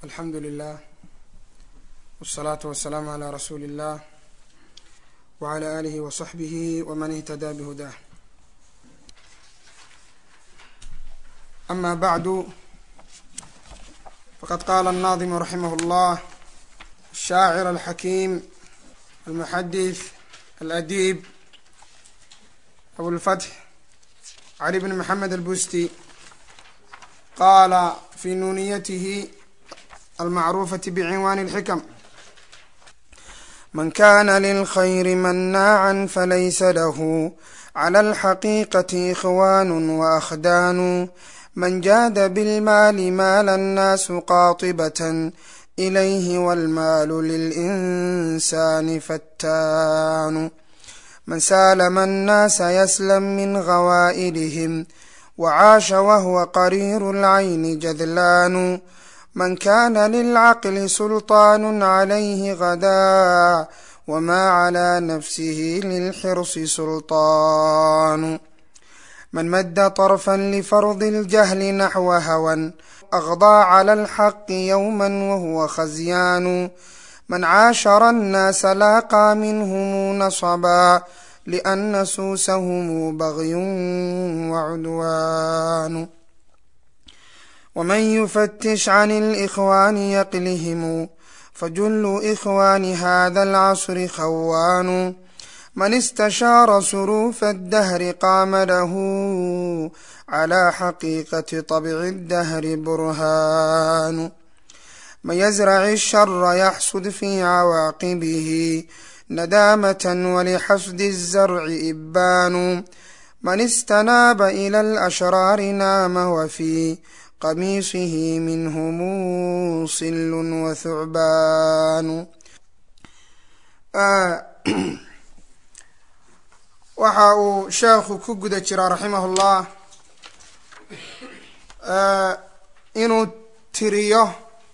alxamdu lilah wالsalaatu wasalaamu calaa rasuuli اllah wعalى alihi waصaxbihi wman ihtadaa bihudah ama bacdu faqad qaala الnaadimu raximah اllah الshaacir alxakiim almuxadith aladib abulfatx cali bn maxamed albusti qaala fi nuuniyatihi almacruufati bcinwaani اlxikam man kana lilkhayri manaacan falaysa lahu clى alxaqiiqati ikhwan waakhdanu man jaada bilmaali maala annaasu qaatibatan ilayhi walmaalu lilinsani fattaanu man saalama annaasa yaslam min gawaa'ilihim wacaasha wahwa qariiru lcayni jadlaanu man kana lilcaqli sulطaan calayhi gadaa wma clى nafsihi lilxirsi sulطaanu man madda طarfa lifardi اljahli naxwa hawan agdaa clى اlxaqi ywma wahuwa khasyaanu man caashara الnaasa laaqaa minhm nasbaa lأna suusahm bagyu wacudwaanu wman yufatish can اlإkhwani yaqlihim fajulu ikhwani hada alcasri khawaanu man istashaara suruufa addahri qaama lahu clى xaqiiqati طabci اddahri burhaanu man yazrac الshara yaxsud fi cawaaqibihi nadaamة walixasdi الzarci ibbaanu man istanaaba ilى alashraari naama wfi qamiisihi minhum silu wathucbaanu waxa uu sheekhu ku guda jiraa raximah اllah inuu tiriyo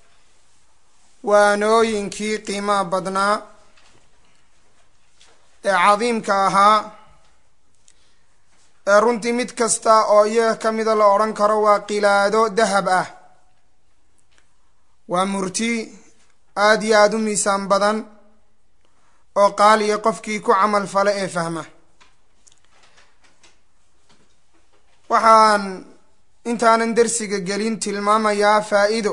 waanooyinkii qiimaha badnaa ee cadiimka ahaa ee runtii mid kasta oo iyaga ka mida la odhan karo waa qilaado dahab ah waa murti aada iyo aada u miisaan badan oo qaaliya qofkii ku camal fala ee fahma waxaan intaanan dersiga gelin tilmaamayaa faa-ido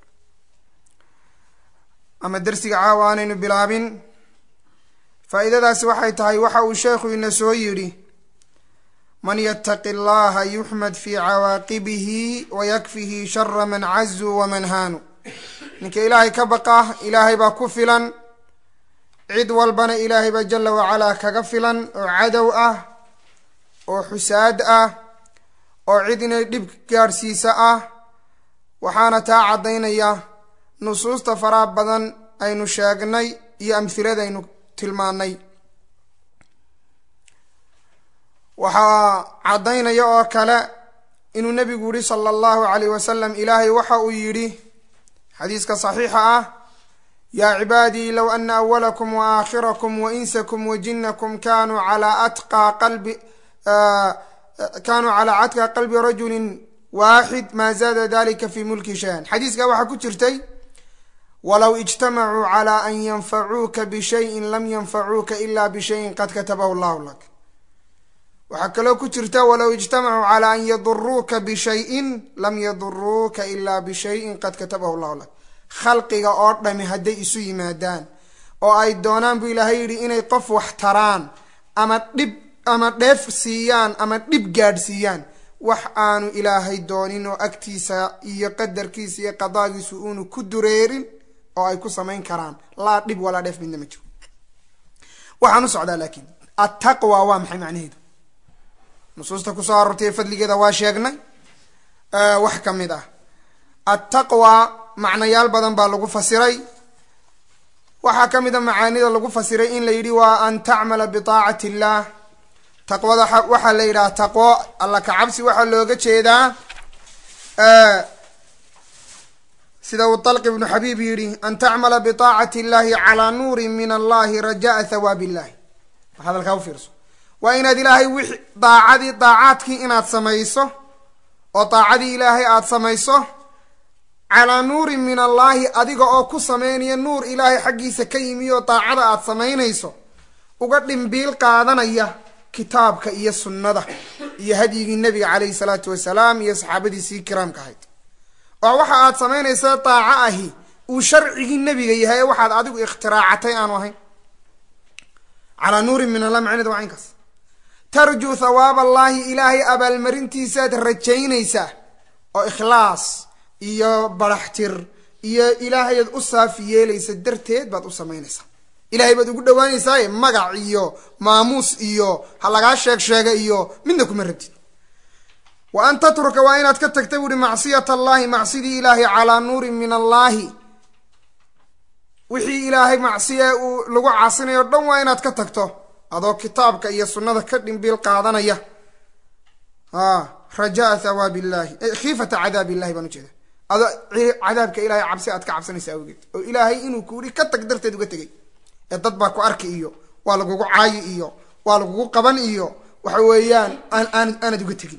ama dersiga caawa aanaynu bilaabin faa-iidadaasi waxay tahay waxa uu sheekhu ina soo yidhi man ytaqi اllaha yuxmad fi cawaaqibihi wayakfihi shara man cazuu waman haanu ninka ilaahay ka baqa ilaahay baa ku filan cid walbana ilaahay baa jala wacalaa kaga filan oo cadow ah oo xusaad ah oo cid inay dhib gaadhsiisa ah waxaana taa caddaynaya nusuusta faraha badan aynu sheegnay iyo amhilada aynu tilmaanay waxaa caddaynaya oo kale inuu nebigu yihi sala allahu calayh wasalam ilaahay waxa uu yidhi xadiiska saxiixa ah yaa cibaadii low ana awalakum wa aakhirakum wa insakum wa jinakum kanuu calaa atqaa qalbi kanuu calaa atqaa qalbi rajulin waaxid maa zaada dalika fi mulki shay-an xadiiska waxaa ku jirtay walow ijtamacuu calaa an yanfacuuka bishayin lam yanfacuuka ila bishayin qad katabahu llahu lak waxaa kaloo ku jirta walow ijtamacuu calaa an yaduruuka bishayin lam yaduruuka ilaa bishayin qad katabahu llahu lak khalqiga oo dhami hadday isu yimaadaan oo ay doonaan buu ilaahay yidhi inay qof wax taraan ama dhib ama dheef siiyaan ama dhib gaadhsiiyaan wax aanu ilaahay doonin oo agtiisa iyo qadarkiisa iyo qadaagiisu uunu ku dureerin oo ay ku samayn karaan laa dhib walaa dheef midna ma jiro waxaan u socdaa laakiin attaqwa waa maxay macnaheedu nusuusta kusoo aroortay fadligeeda waa sheegnay wax ka mid ah attaqwa macnayaal badan baa lagu fasiray waxaa ka mid a macaanida lagu fasiray in la yidhi waa an tacmala biaacati illaah taqwada waxaa la yidhaha taqwo alla ka cabsi waxaa looga jeedaa sida uu talq ibnu xabiib yidhi an tacmala biaacati illahi calaa nuurin min allahi rajaa thawaab illahi hadalkaa ufiirso waa inaad ilaahay wix daacadii daacaadkii inaad samayso oo daacadii ilaahay aada samayso calaa nuurin min allaahi adiga oo ku samaynaya nuur ilaahay xaggiisa ka yimi oo daacada aad samaynayso uga dhimbiil qaadanaya kitaabka iyo sunnada iyo hadyigii nebiga caleyhi salaatu wasalaam iyo saxaabadiisii kiraamka ahayd oo waxa aad samaynaysaa daaco ahi uu sharcigii nebiga yahay ee waxaad adigu ikhtiraacatay aanu ahayn calaa nuurin min allah macneed waa caynkaas tarjuu thawaab allaahi ilaahay abaalmarintiisaad rajaynaysaa oo ikhlaas iyo baraxtir iyo ilaahayaad u saafi yeelaysa darteed baad u samaynaysaa ilahay baad ugu dhawaanaysaaye magac iyo maamuus iyo ha lagaa sheeg sheega iyo midna kuma rabtid wa an tatruka waa inaad ka tagta buuhi macsiyat allaahi macsidii ilaahay calaa nuurin min allaahi wixii ilaahay macsiya uu lagu caasinayo o dhan waa inaad ka tagto adoo kitaabka iyo sunnada ka dhimbiil qaadanaya a rajaa thawaab illahi khiifata cadaab illahi baan ujeeda adoo cadaabka ilahay cabsi aad ka cabsanaysa awgeed oo ilaahay inuu kuuri ka tag darteed uga tegay ee dad baa ku arki iyo waa lagugu caayi iyo waa lagugu qaban iyo waxa weeyaan aan aan aanad uga tegin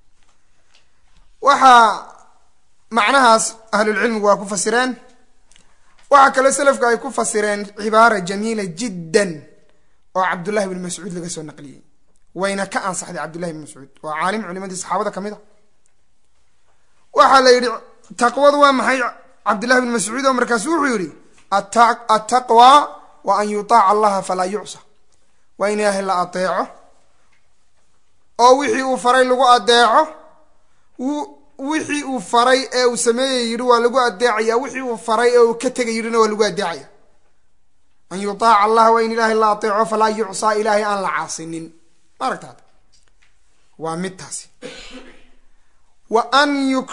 waxaa macnahaas ahlulcilmigu waa ku fasireen waxaa kaloo selafku ay ku fasireen cibaara jamiila jiddan oo cabdullahi bn mascuud laga soo naqliyey wayna ka ansaxday cabdullahi bn mascuud waa caalim culimadii saxaabada ka mid a waxaa la yidhi taqwadu waa maxay cabdullahi bn mascuud oo markaasu wuxuu yidhi attaqwa wa an yutaaca allaha falaa yucsa waa in ilaahay la adeeco oo wixii uu faray lagu adeeco wixii uu faray ee uu sameeyay yidhi waa lagu adeecaya wixii uu faray ee uu ka tegay yidhina waa lagu adeecaya an yutaaca allah waa in ilaahay la adeeco falaa yucsaa ilaahay aan la caasinin ma aragtaad waa mid taasi wa an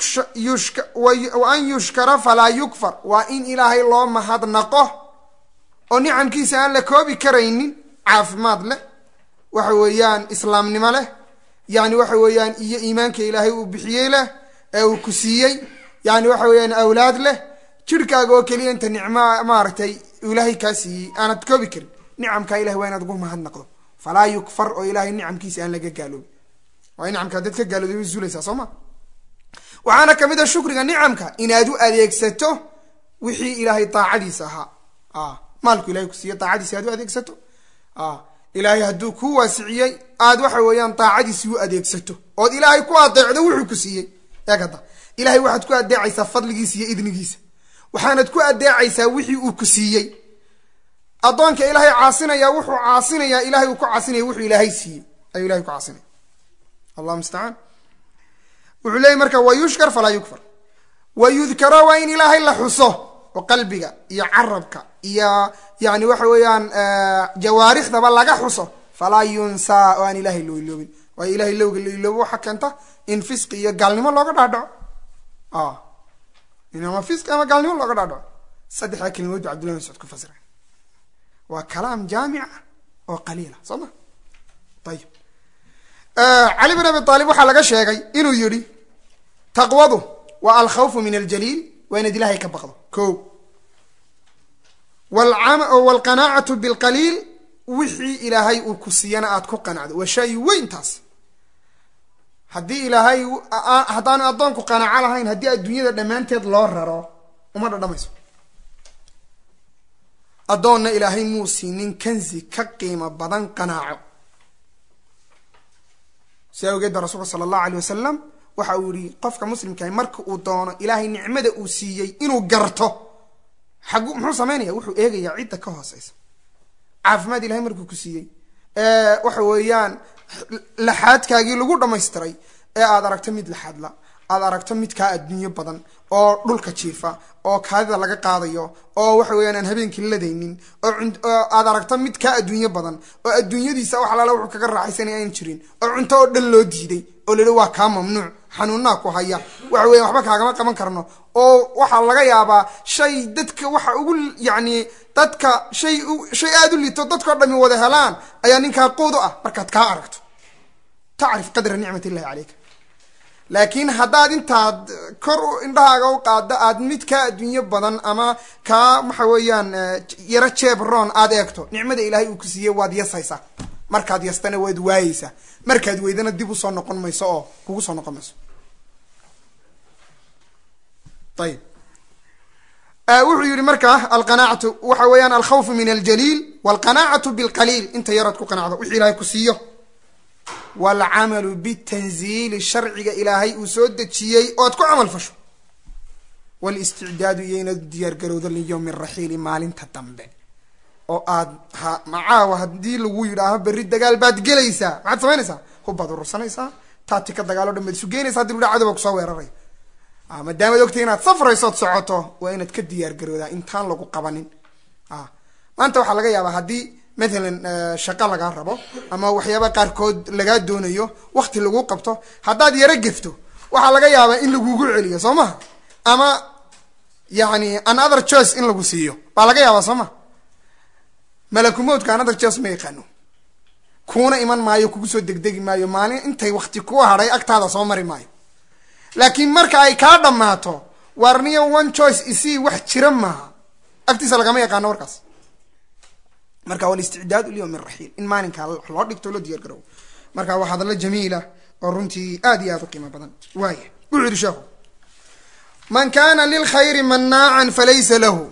yuwan yushkara falaa yukfar waa in ilaahay loo mahadnaqo oo nicamkiisa aan la koobi karaynin caafimaad leh waxa weeyaan islaamnimo leh yani waxa weeyaan iyo iimaanka ilaahay uu bixiyey leh ee uu ku siiyey yani waxa weeyaan awlaad leh jirhkaaga oo keliya inta nicmo maaragtay ilaahay kaa siiyey aanad koobi karin nicamkaa ilahay waa inaad ugu mahadnaqdo falaa yukfar oo ilaahay nicamkiisa aan laga gaaloobin waa nicamka dad ka gaalooday way zuulaysaa soo ma waxaana kamid a shukriga nicamka inaad u adeegsato wixii ilaahay daacadiisa ahaa maalku ilahay ku siiye daacadiisi aad u adeegsato ilaahay hadduu kuu waasiciyey aad waxa weeyaan daacadiisi u adeegsato ood ilaahay ku adeecdo wuxuu ku siiyey eeg hadda ilahay waxaad ku adeecaysaa fadligiisa iyo idnigiisa waxaanad ku adeecaysaa wixii uu ku siiyey addoonka ilaahay caasinaya wuxuu caasinayaa ilahay uu ku caasinaya wuxuu ilaahay siiyey ayuu ilahay ku caasinaya allah mustacaan wuxuu leeyay marka wa yushkar falaa yukfar wa yudkaro waa in ilaahay la xuso oo qalbiga iyo carabka iyo yani waxa weeyaan jawaarikhdaba laga xuso falaa yunsaa oo aan ilahay loo iloobin waayo ilahay lowga la iloobo waxaa keenta in fisqi iyo gaalnimo looga dhaadhaco in ama fisqi ama gaalnimo looga dhaadhaco saddexdaa kelimood ba cabdullahi mascuud ku fasira waa kalaam jaamica oo qaliila soo ma ayib cali bin abi aalib waxaa laga sheegay inuu yidhi taqwadu waa alkhawfu min aljaliil waa inaad ilahay ka baqdo ko waalqanaacatu bilqaliil wixii ilaahay uu ku siiyana aad ku qanacdo waa shay weyntaas haddii ilaahay haddaanu addoonku qanaaco lahayn haddii adduunyada dhammaanteed loo raro uma dhadhamayso addoonna ilaahay muu siinin kanzi ka qiimo badan qanaaco si awgeed ba rasuulka sala allahu alay wasalam waxa uu yihi qofka muslimkaah marka uu doono ilaahay nicmada uu siiyey inuu garto xagu muxuu samaynaya wuxuu eegayaa cidda ka hooseysa caafimaad ilahay markuu ku siiyey waxa weeyaan laxaadkaagii lagu dhamaystiray ee aad aragto mid laxaadla aad aragto mid kaa adduunyo badan oo dhulka jiifa oo kaadida laga qaadayo oo waxa weeyaan aan habeenkii ladaynin oo aad aragto mid kaa adduunyo badan oo adduunyadiisa wax alaala wuxuu kaga raaxaysanaya aan jirin oo cunto oo dhan loo diiday oo lahi waa kaa mamnuuc xanuunaa ku haya waxa weyan waxba kaagama qaban karno oo waxaa laga yaabaa shay dadka waxa ugu yacni dadka shay shay aada u liito dadkao dhami wada helaan ayaa ninkaa quud u ah markaad kaa aragto tacrif qadra nicmat illahi caleyka laakiin haddaad intaad kor indhahaaga u qaaddo aad mid kaa adduunyo badan ama kaa waxa weeyaan yaro jebron aad eegto nicmada ilaahay uu ku siiyey waad yasaysaa markaad yastana waad waayeysaa markaad weydana dib usoo noqon mayso oo kugu soo noqon mayso ayib wuxuu yihi markaa alqanaacatu waxa weeyaan alkhawfu min aljaliil walqanaacatu bilqaliil inta yarood ku qanacdo wixii ilaahay ku siiyo walcamalu bitanziili sharciga ilaahay uu soo dejiyey ood ku camal fasho walisticdaadu iyo inaad diyaargarowdo liyowmi raxiili maalinta dambe oo aad ha macaawa haddii lagu yidhaaho berri dagaal baad gelaysaa maxaad samaynaysaa hubbaad urursanaysaa taatika dagaalo dhan baad isu geynaysa hadi lu dha cadowga kusoo weeraray maadaamaad ogtay inaad safraysood socoto waa inaad ka diyaar garoodaa intaan lagu qabanin maanta waxaa laga yaabaa haddii mathalan shaqo lagaa rabo ama waxyaaba qaarkood lagaa doonayo wakti lagu qabto haddaad yaro gefto waxaa laga yaabaa in lagugu celiyo soo maha ama yani another choice in lagu siiyo baa laga yaabaa soo maha malakumowdka another choice ma yaqaano kuuna iman maayo kugu soo degdegi maayo maalin intay wakti ku hadhay agtaada soo mari maayo laakiin marka ay kaa dhammaato warniyo one choice isii wax jira maaha agtiisa lagama yaqaano warkaas marka walisticdaad lyowm raxiil in maalinkaa loo dhigto loo diyaar garowo marka waa hadallo jamiila oo runtii aad iyo aad u qiimo badan waaya wuxuu yihi sheekhu man kana lilkhayri manaacan falaysa lahu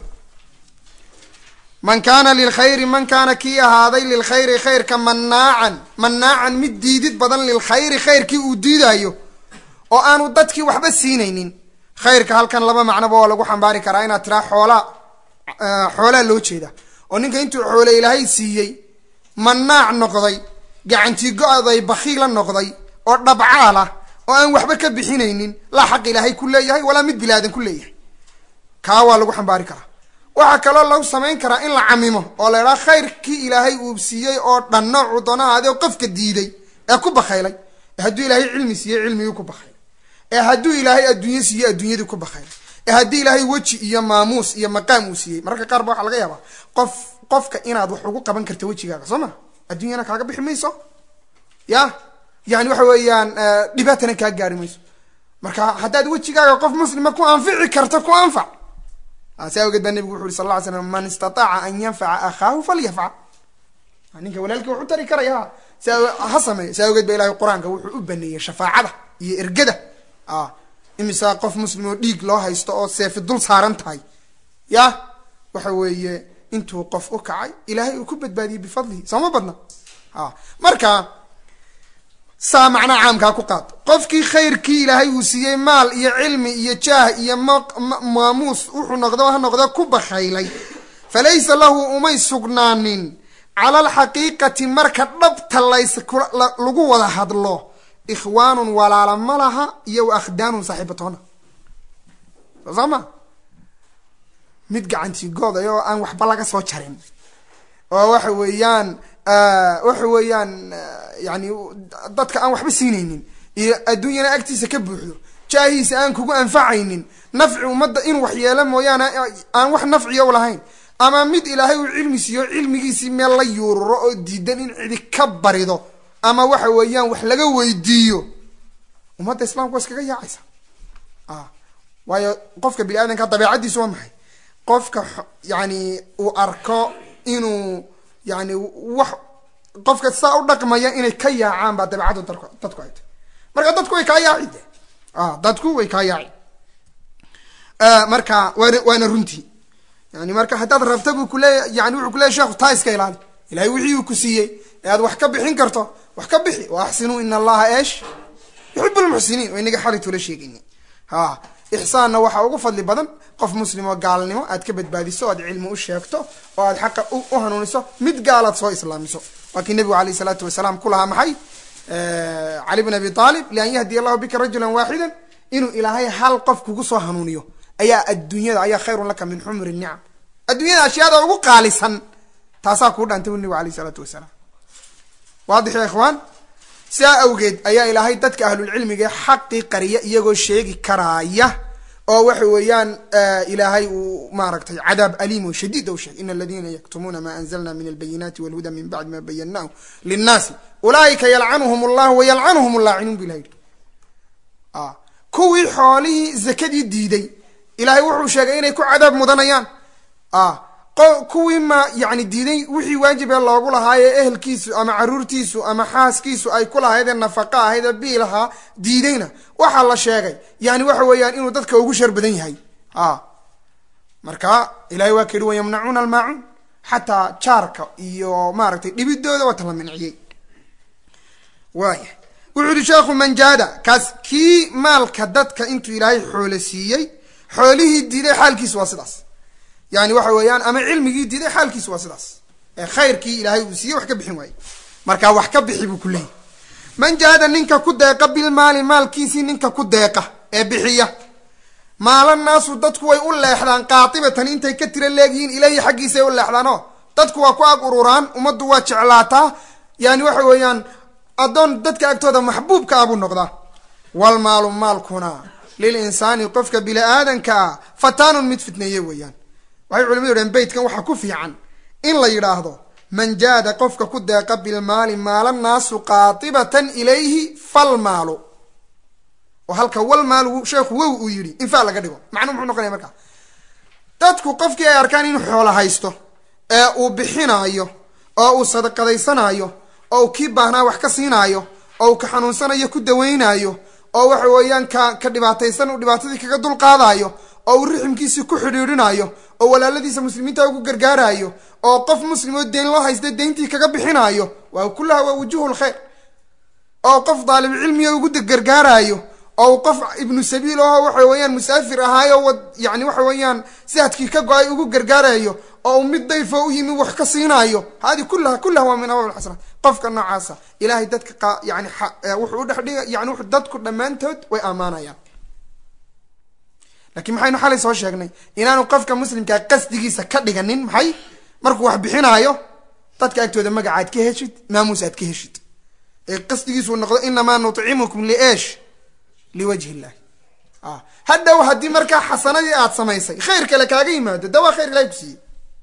man kaana lilkhayri man kaana kii ahaaday lilkhayri khayrka manaacan manaacan mid diidid badan lilkhayri khayrkii uu diidaayo oo aanu dadkii waxba siinaynin khayrka halkan laba macnoba waa lagu xambaari karaa inaad tiraa xoolaa xoolaa loo jeeda oo ninka intuu xoole ilaahay siiyey manaac noqday gacantii go-day bakiila noqday oo dhabcaala oo aan waxba ka bixinaynin laa xaq ilaahay ku leeyahay walaa mid bilaadan ku leeyahay kaa waa lagu xambaari karaa waxaa kaloo lagu samayn karaa in la camimo oo la idhaha khayrkii ilaahay uu siiyey oo dhan noocuu doonahaade oo qofka diiday ee ku bakaylay ee hadduu ilaahay cilmi siiyey cilmigii ku bakaylay ee hadduu ilaahay adduunye siiyey adduunyadii ku bakaylay ee haddii ilaahay weji iyo maamuus iyo maqaam uu siiyey mararka qaar ba waxaa laga yaabaa qof qofka inaad wax ugu qaban karto wejigaaga soo ma adduunyana kaaga bixi mayso ya yani waxa weeyaan dhibaatana kaa gaari mayso marka haddaad wejigaaga qof muslima ku anfici karto ku anfac saa awgeed baa nebigu wuxu uri sal lla ly slam man istataaca an yanfaca akhaahu falyafcal ninka walaalkii wax u tari karaya sa ha sameeyo saa awgeed ba ilahay qur-aanka wuxuu u baneeyey shafaacada iyo ergada imisa qof muslim oo dhiig loo haysto oo seefi dul saaran tahay ya waxa weeye intuu qof u kacay ilaahay uu ku badbaadiyey bifadlihi sooma badna marka saa macnaa caamkaa ku qaad qofkii khayrkii ilaahay uu siiyey maal iyo cilmi iyo jaah iyo maamuus wuxuu noqdo ha noqdo ku bakaylay falaysa lahu umay sugnaanin cala alxaqiiqati marka dhabta lays lagu wada hadlo ikhwaanun walaala ma laha iyo wa akhdaanun saaxiibatoona soo saa ma mid gacantii gooday oo aan waxba laga soo jarin oo waxa weeyaan waxa weeyaan yani dadka aan waxba siinaynin iyo adduunyana agtiisa ka buuxdo jaahiisa aan kugu anfacaynin nafci ummadda in wax yeelo mooyaane aan wax nafciya u lahayn ama mid ilaahay uu cilmi siiyo cilmigiisii meel la yuururo oo diidan in cidi ka barido ama waxa weeyaan wax laga weydiiyo ummadda islamka waa iskaga yaacaysa waayo qofka bini aadanka dabeecaddiisu waa maxay qofka yani uu arko inuu yani wax qofka saa u dhaqmaya inay ka yaacaan baa dabeecaddu dadku dadku ay tahy marka dadku way kaa yaaci de dadku way kaa yaaci marka waana waana runtii yani marka haddaad rabta buu kuleeya yani wuxuu kuleeya sheekhu taa iska ilaali ilahay wixii uu ku siiyey ee aad wax ka bixin karto wax ka bixi wa axsinuu ina allaha eesh yuxib lmuxsiniin oo inaga xali tula sheegayni ha ixsaanna waxaa ugu fadli badan qof muslim oo gaalnimo aad ka badbaadiso o aad cilmi u sheegto oo aad xaqa u hanuuniso mid gaalaad soo islaamiso waa kii nebigu alayh isalaatu wasalaam ku lahaa maxay cali bn abi aalib lian yahdiya allahu bika rajulan waaxidan inuu ilaahay hal qof kugu soo hanuuniyo ayaa adduunyada ayaa khayrun laka min xumri nicam adduunyada ashyaada ugu qaalisan taasaa kuu dhantay bu nebigu alayh isalaatu wasalaam waadix ya ikhwaan sidaa awgeed ayaa ilaahay dadka ahlulcilmiga xaqii qariya iyagoo sheegi karaaya oo waxa weeyaan ilaahay uu maaragtay cadaab aliim oo shadiid u sheegay in aladina yaktumuuna ma anzalna min albayinaati walhuda min bacdi ma bayanahu linnaasi ulaaika yalcanuhum allah wayalcanuhum llaacinuun bu ilaha yidhi kuwii xoolihii zakadii diiday ilaahay wuxuu sheegay inay ku cadaab mudanayaan kuwii ma yani diiday wixii waajibee loogu lahaayee ehelkiisu ama caruurtiisu ama xaaskiisu ay ku lahaydee nafaqa ahaydee biilahaa diidayna waxaa la sheegay yani waxa weeyaan inuu dadka ugu shar badan yahay marka ilahay waa ka yihi wayamnacuuna almaacuun xataa jaarka iyo maaragtay dhibidooda waa tala minciyey waaya wuxuu yihi sheekhu manjaada kaas kii maalka dadka intuu ilaahay xoolo siiyey xoolihii diiday xaalkiisu waa sidaas yani waxa weeyaan ama cilmigii diiday xaalkiisu waa sidaas ee khayrkii ilaahay uu siiyey wax ka bixin waaye marka wax ka bixi buu ku leeyahy man jaada ninka ku deeqa bilmaali maalkiisii ninka ku deeqa ee bixiya maala naasu dadku way u leexdaan qaatibatan intay ka tira leegyihiin ilahi xaggiisay u leexdaan oo dadku waa ku ag ururaan ummaddu waa jeclaataa yani waxa weeyaan addoon dadka agtooda maxbuubka ah buu noqdaa walmaalu maalkuna lil insaani qofka bini aadanka ah fataanun mid fitneeye weeyaan waxay culimadu dhaheen beytkan waxaa ku fiican in la yidhaahdo man jaada qofka ku deeqa bilmaali maala naasu qaatibatan ilayhi falmaalu oo halka walmaalu sheekhu wow uu yidhi infaa laga dhigo macnuu muxuu noqonaya markaa dadku qofkii ay arkaan inuu xoolo haysto ee uu bixinaayo oo uu sadaqadaysanaayo oo uu kii baahnaa wax ka siinaayo oo uu ka xanuunsanayo ku dawaynaayo oo waxa weeyaan ka ka dhibaataysan uu dhibaatadii kaga dulqaadaayo oo uu riximkiisii ku xidhiidhinayo oo walaaladiisa muslimiinta ugu gargaaraayo oo qof muslim oo deyn loo haysta deyntii kaga bixinaayo waa kullaha waa wujuhu lkhayr oo qof daalib cilmiga ugu gargaaraayo oo uu qof ibnu sabiil aho waxa weeyaan musaafir ahaayo wad yani waxa weeyaan sihadkii ka go-ay ugu gargaarayo oo uu mid dayfo u yimi wax ka siinaayo hadi kullaha kullaha waa min abaab lxasanaat qofka noocaasa ilahay dadka yani wuxuu udhexdhiga yani w dadku dhammaantood way ammaanayaan lakiin maxaynu xalay soo sheegnay inaanu qofka muslimkaa qasdigiisa ka dhiganin maxay markuu wax bixinaayo dadka agtooda magacaad ka heshid maamuus aad ka heshid ee qasdigiisuu noqdo inamaa nucimukum liesh liwajhi illahi hadhow haddii markaa xasanadii aad samaysay khayr kale kaaga yimaado da waa khayr ilahay ku siiyey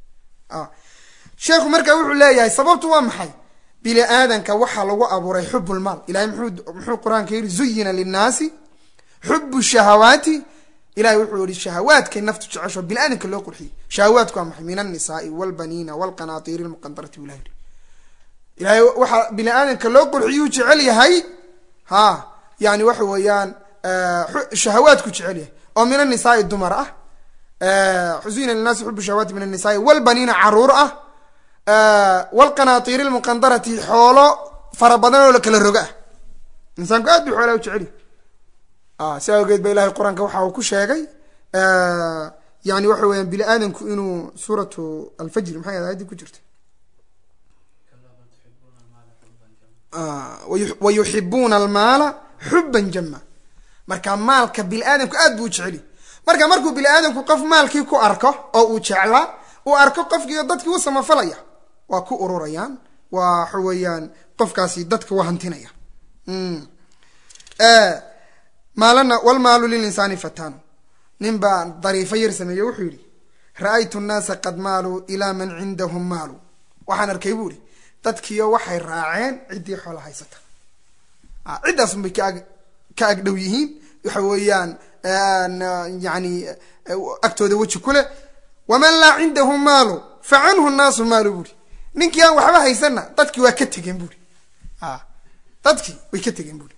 sheekhu markaa wuxuu leeyahay sababtu waa maxay bini aadanka waxaa lagu abuuray xub lmaal ilahay mxuu muxuu qur-aanka yidhi zuyina linnaasi xubu shahawaati ilahay wuxuu yihi shahawaadkay naftu jecesho bini aadamka loo qurxiyey shahawaadku waa maxay min alnisaai walbaniina walqanaatiiri lmuqandarati bu ilahi yihi ilahay waxaa bini aadamka loo qurxiyuu jecel yahay ha yani waxa weeyaan shahawaadku jecel yahay oo min annisaai dumar ah zuyina linnaasi xubu shahawaati min annisaai walbaniina caruur ah walqanaatiiri lmuqandarati xoolo fara badan oo la kala roga ah insaanku aad bu xoolaa u jecel yahay si awgeed ba ilahay qur-aanka waxa uu ku sheegay yani waxa weeyaan bini aadamku inuu suuratu alfajri maxay ahayd ayaddii ku jirta wayuxibuuna almaala xuban jama marka maalka bini aadamku aad buu u jeceli marka markuu bini aadamku qof maalkii ku arko oo uu jeclaa uu arko qofkii dadkii u samafalaya waa ku ururayaan waxa weeyaan qofkaasi dadka waa hantinaya maalana walmaalu lilinsaani fataanu nin baa dariifo yar sameeye wuxuu yihi ra-aytu nnaasa qad maaluu ilaa man cindahum maalu waxaan arkay buu ihi dadkiio waxay raaceen ciddii xoola haysata ciddaasun bay kaag ka agdhow yihiin waxa weeyaan yani agtooda weji ku leh waman laa cindahu maalu fa canhu nnaasu maalu buuri ninkii aan waxba haysanna dadkii waa ka tegeen buuri dadkii way ka tegeen buuri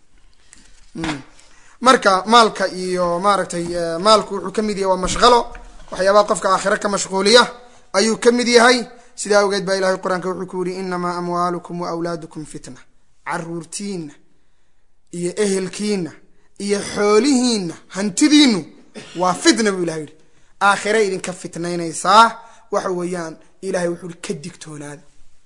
marka maalka iyo maaragtay maalku wuxuu ka mid yahay waa mashqalo waxyaabaha qofka aakhire ka mashquuliya ayuu ka mid yahay sidaa awgeed baa ilahay qur-aanka wuxuu ku yihi inamaa amwaalukum wa awlaadukum fitna caruurtiina iyo ehelkiina iyo xoolihiina hantidiinu waa fitna buu ilahay yihi aakhire idinka fitnaynaysaa waxa weeyaan ilahay wuxuu ka digtoonaada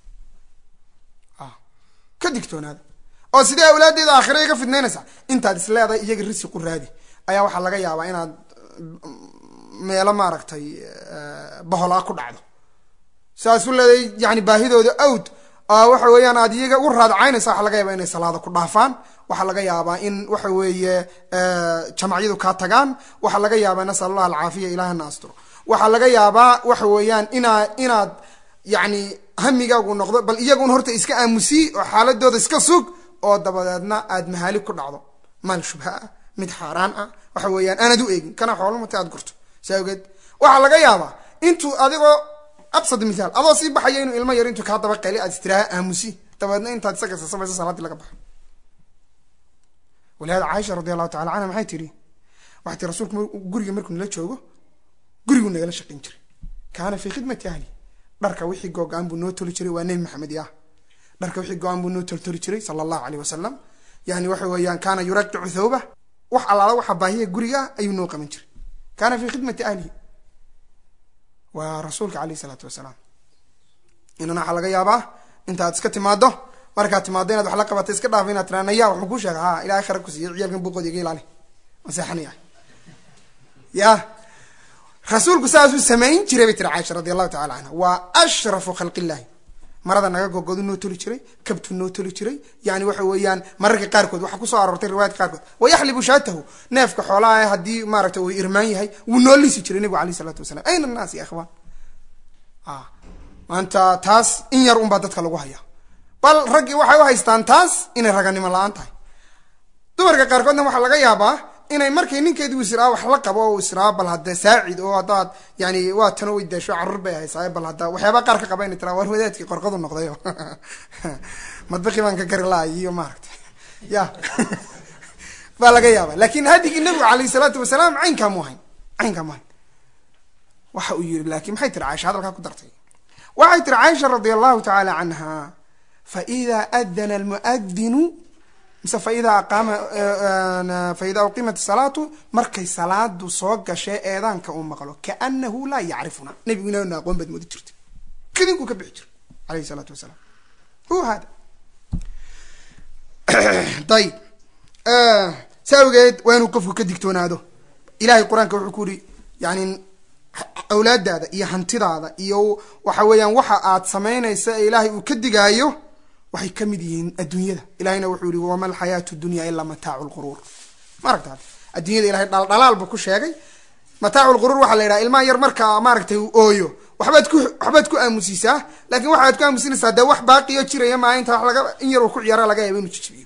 ka digtoonaada oo sidee awlaadeeda aakhira iga fidnaynaysaa intaad is leedahay iyaga risiqu raadi ayaa waxaa laga yaabaa inaad meelo maaragtay baholaa ku dhacdo sidaas u leedahay yani baahidooda awd waxa weeyaan aad iyaga u raadcaynaysa waxa laga yaabaa inay salaada ku dhaafaan waxaa laga yaabaa in waxa weeye jamacyadu kaa tagaan waxaa laga yaabaa nasal allah alcaafiya ilahana asturo waxaa laga yaabaa waxa weeyaan inaa inaad yani hamigaagu noqdo bal iyagun horta iska aamusi oo xaaladooda iska sug oo dabadeedna aad mahaali ku dhacdo maal shubha ah mid xaaraan ah waxa weeyaan aanad u eegin kana xoolomata aad gurto saa awgeed waxaa laga yaabaa intuu adigoo absad mithaal adoo sii baxaya inuu ilmo yar intuu kaa daba qeli aad istiraaha aamusi dabeedna intaad isaga sasamayso salaadii laga baxo walihada caaisha radi allahu tacala canha maxay tihi waxay tii rasuulku guriga markuu nala joogo guriguu nagala shaqayn jiray kaana fii khidmati ahli dharka wixii googo-aan buu noo toli jiray waa nebi maxamed yah dharka wixii go-aan buu noo toltoli jiray sala allahu aleyh wasalam yani waxa weeyaan kaana yuraqicu thawba wax allaala waxa baahiya guriga ayuu noo qaban jiray kaana fii khidmati ahlihi waa rasuulka aleyh isalaatu wasalaam inana waxaa laga yaabaa intaad iska timaado markaad timaado inaad wax la qabato iska dhaafo inaad tiraa naya waxuu kuu sheega ha ilahay khara ku siiya ciyaalkan buuqood iga ilaali maseexanaya ya rasuulku saasuu samayn jiray bay tiri caaisha radi allahu tacala canha waa ashrafu khalq illahi marada naga gogodu noo toli jiray kabtu noo toli jiray yani waxa weeyaan mararka qaarkood waxaa kusoo aroortay riwaayadka qaarkood wayaxlibu shaatahu neefka xoolaha haddii maaragta uu irmaan yahay wuu noo lisi jiray nebigu aleyh isalaatu wasalam ayna annaas ya ikhwaan maanta taas in yar unbaa dadka lagu haya bal raggii waxay u haystaan taas inay raganimo la-aan tahay dumarka qaarkoodna waxaa laga yaabaa inay markay ninkeedu israa wax la qabo o israa bal hadda saacid oo haddaad yani waa tano way daasho carruur bay haysaa bal hadda waxyaaba qaar ka qaba inay tiraa war wadaadkii qorqadu noqdayo madbaqi baan ka gari lahay iyo maaragta ya baa laga yaaba lakin hadigii nabigu alayh salaatu wasalaam caynkaa mu hayn caynkaa mu hayn waxa uu yiri lakin maxay tiri caaisha hadalkaa ku dartay waxay tiri caaisha radia allahu tacaala canha faida adana almuadinu mise faida aqaama faida uqimat salaatu markay salaadu soo gashee eedaanka uu maqlo kaanahu laa yacrifuna nebigu inaana aqoon baad moodi jirtay kadinkuu ka bixi jiray alayhi salaatu wasalaam hu hada ayib sa awgeed waa inuu qofku ka digtoonaado ilahay qur-aanka wuxuu ku yiri yani awlaadaada iyo hantidaada iyo waxa weeyaan waxa aad samaynaysa ee ilaahay uu ka digaayo waxay ka mid yihiin adduunyada ilahayna wuxuu yihi wama alxayaatu dunya ilaa mataacu lquruur maaragta adduunyada ilahay dhaldhalaal buu ku sheegay mataacu lquruur waxaa la yidhaha ilmaha yar marka maaragtay uu ooyo waxbaad ku waxbaad ku aamusiisaa lakin waxaad ku aamusinaysaa dee wax baaqiyo jiraya maa inta wa laga in yar uu ku ciyaara laga yaaba inu jijibiyo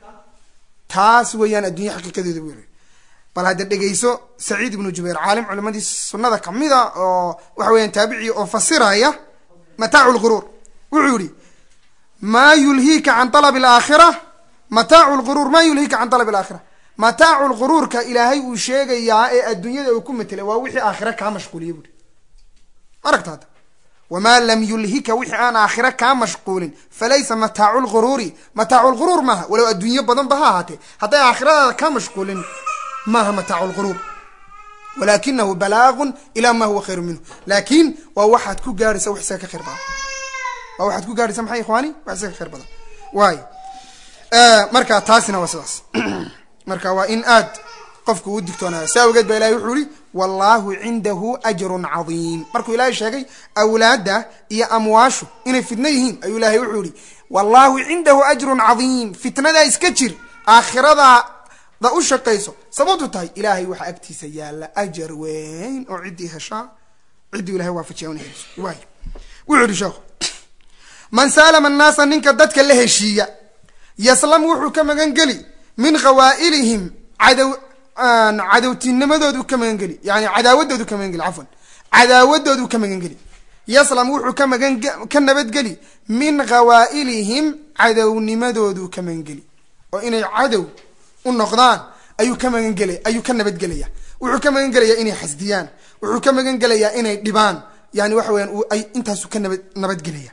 taas weeyaan addunya xaqiiqadeeda bu yiri bal hadda dhegeyso saciid ibnu jubayr caalim culimadii sunada kamida oo waxa weeyaan taabici oo fasiraya mataacu lquruur wuxuu yihi ma yulhiika can alab alaakhira mataacu lquruur ma yulhiika can alab alaakhira mataacu lquruurka ilaahay uu sheegayaa ee adduunyada uu ku matelay waa wixii aakhira kaa mashquuliya buuri aragta hadda wamaa lam yulhika wixii aan aakhira kaa mashquulin falaysa mataacu lquruuri mataacu lquruur maaha walow adduunyo badan ba ha ahaatee hadday aakhiradaada kaa mashquulin maaha mataacu lquruur walakinahu balaagun ilaa ma huwa khayru minhu laakin waa waxaad ku gaaraysa wax isaga ka khayr badan waa waxaad ku gaaraysa maxay ikhwaani wax isaga ka khayr badan waay marka taasina waa sidaas marka waa in aad qofku u digtoonaada si awgeed ba ilahay wuxuu yihi wallahu cindahu ajrun cadiim markuu ilaahay sheegay awlaadda iyo amwaashu inay fitno yihiin ayuu ilahay wuxuu yihi wallahu cindahu ajrun cadiim fitnadaa iska jir aakhiradaada u shaqayso sababtu tahay ilaahay waxaa agtiisa yaalla ajar weyn oo ciddii heshaa ciddii ilahay waafajiya una heliso waay wuxuu yihi sheekhu man saalama annaasa ninka dadka la heshiiya yaslam wuxuu ka magan geli min khawaa'ilihim cadow cadowtinimadoodu ka magan geli yani cadaawadoodu ka magan geli cafwan cadaawadoodu ka magan geli yaslam wuxuu ka magan ka nabadgeli min khawaa'ilihim cadownimadoodu ka magan geli oo inay cadow u noqdaan ayuu ka magan gelay ayuu ka nabadgelaya wuxuu ka magan gelayaa inay xasdiyaan wuxuu ka magan gelayaa inay dhibaan yani waxa weyaan ay intaasu ka nabad nabadgelaya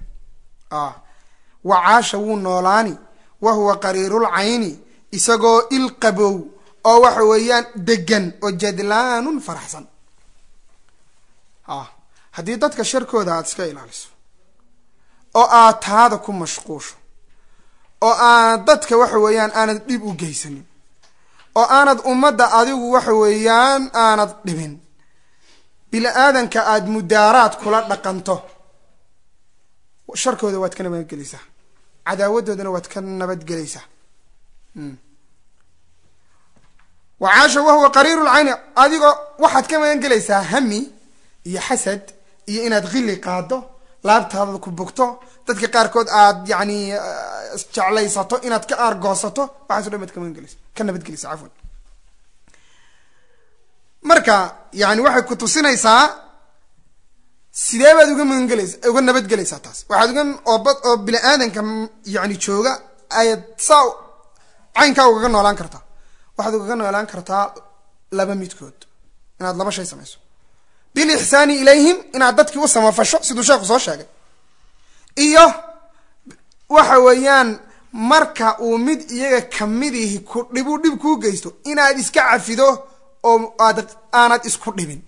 wacaasha wuu noolaani wa huwa qariirul cayni isagoo il qabow oo waxa weeyaan degan oo jadlaanun faraxsan haddii dadka sharkooda aada iska ilaaliso oo aad taada ku mashquusho oo aanad dadka waxa weeyaan aanad dhib u geysanin oo aanad ummadda adigu waxa weeyaan aanad dhibin bini aadanka aada mudaaraad kula dhaqanto sharkooda waad ka nabadgelaysaa cadaawadoodana waad ka nabadgelaysaa wacaasha wahuwa qariiru lcayni adigoo waxaad ka magan gelaysaa hami iyo xasad iyo inaad khili qaado laabtaada ku bugto dadka qaarkood aad yani jeclaysato inaad ka aargoosato waxaaso dhan baad ka magan gelaysa ka nabadgelaysa cafwan marka yani waxay ku tusinaysaa sidee baad uga magangelaysa uga nabadgelaysaa taas waxaad uga ooba oo bini aadanka yani jooga ayaad saa caynkaa ugaga noolaan kartaa waxaad ugaga noolaan kartaa laba midkood inaad laba shay samayso bilixsaani ilayhim inaad dadkii u samafasho siduu sheekhu soo sheegay iyo waxa weeyaan marka uu mid iyaga kamidihi ku dhibu dhib kuu geysto inaad iska cafido oo aad aanad isku dhibin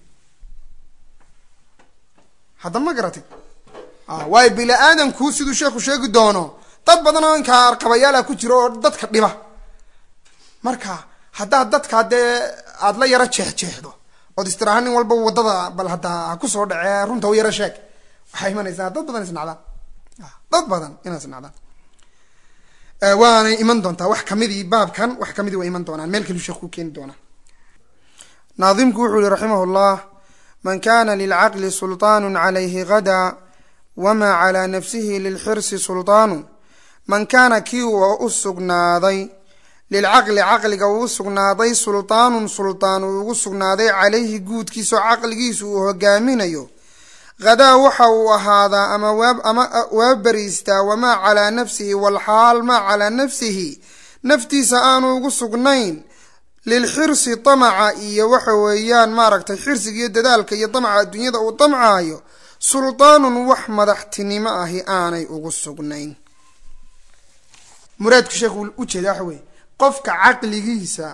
hadda ma garatay waayo bini aadamku siduu sheekhu sheegi doono dad badan oo inkaa arqabayaala ku jiro oo dadka dhiba marka haddaad dadkaa dee aada la yaro jeexjeexdo ood istiraha nin walba waddada bal haddaa ha kusoo dhacee runta u yaro sheeg waxaa imanaysaa dad badan isnacdaan dad badan inaa isnacdaan waanay iman doontaa wax kamidii baabkan wax kamidii way iman doonaan meel kaliu sheekh ku keeni doonaa naadimku wuxuu yihi raximah llah man kana lilcaqli sulطaan calayhi gada wama calى nafsihi lilxirsi sulطaanu man kaana kii uu u sugnaaday lilcaqli caqliga uu u sugnaaday sulطaanun sulطaan uu ugu sugnaaday calayhi guudkiisao caqligiisu uu hogaaminayo hadaa waxa uu ahaadaa ama ama waa beriistaa wamaa calaa nafsihi walxaal maa calaa nafsihi naftiisa aanu ugu sugnayn lilxirsi damaca iyo waxa weeyaan maaragtay xirsiga iyo dadaalka iyo damaca adduunyada uu damcaayo suldaanun wax madaxtinimo ahi aanay ugu sugnayn muraadku sheekhu ujeeda waxa weye qofka caqligiisa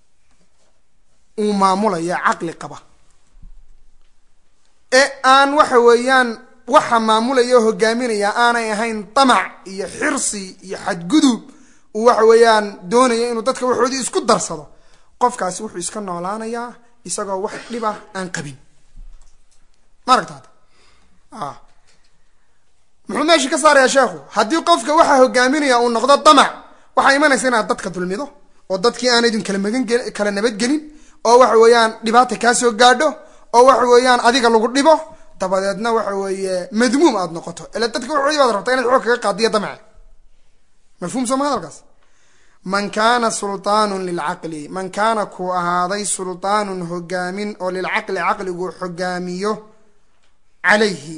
uu maamulaya caqli qaba ee aan waxa weeyaan waxa maamulaya oo hogaaminaya aanay ahayn damac iyo xirsi iyo xadgudub uu waxa weeyaan doonaya inuu dadka waxoodii isku darsado qofkaasi wuxuu iska noolaanayaa isagoo wax dhib ah aan qabin ma aragtaada muxuu meesha ka saarayaa sheekhu haddii qofka waxa hogaaminaya uu noqdo damac waxaa imanaysa inaad dadka dulmido oo dadkii aanaydun kala magan kala nabadgelin oo waxa weeyaan dhibaata kaasoo gaadho oo waxa weeyaan adiga lagu dhibo dabadeedna waxa weeye madmuum aada noqoto ila dadka waxoodii baad rabtaa inaad xoog kaga qaadiyo damace mafhum soo ma hadalkaas man kaana sulطaanun lilcaqli man kaana kuu ahaaday sulطaanun hogaamin oo lilcaqli caqligu hogaamiyo calayhi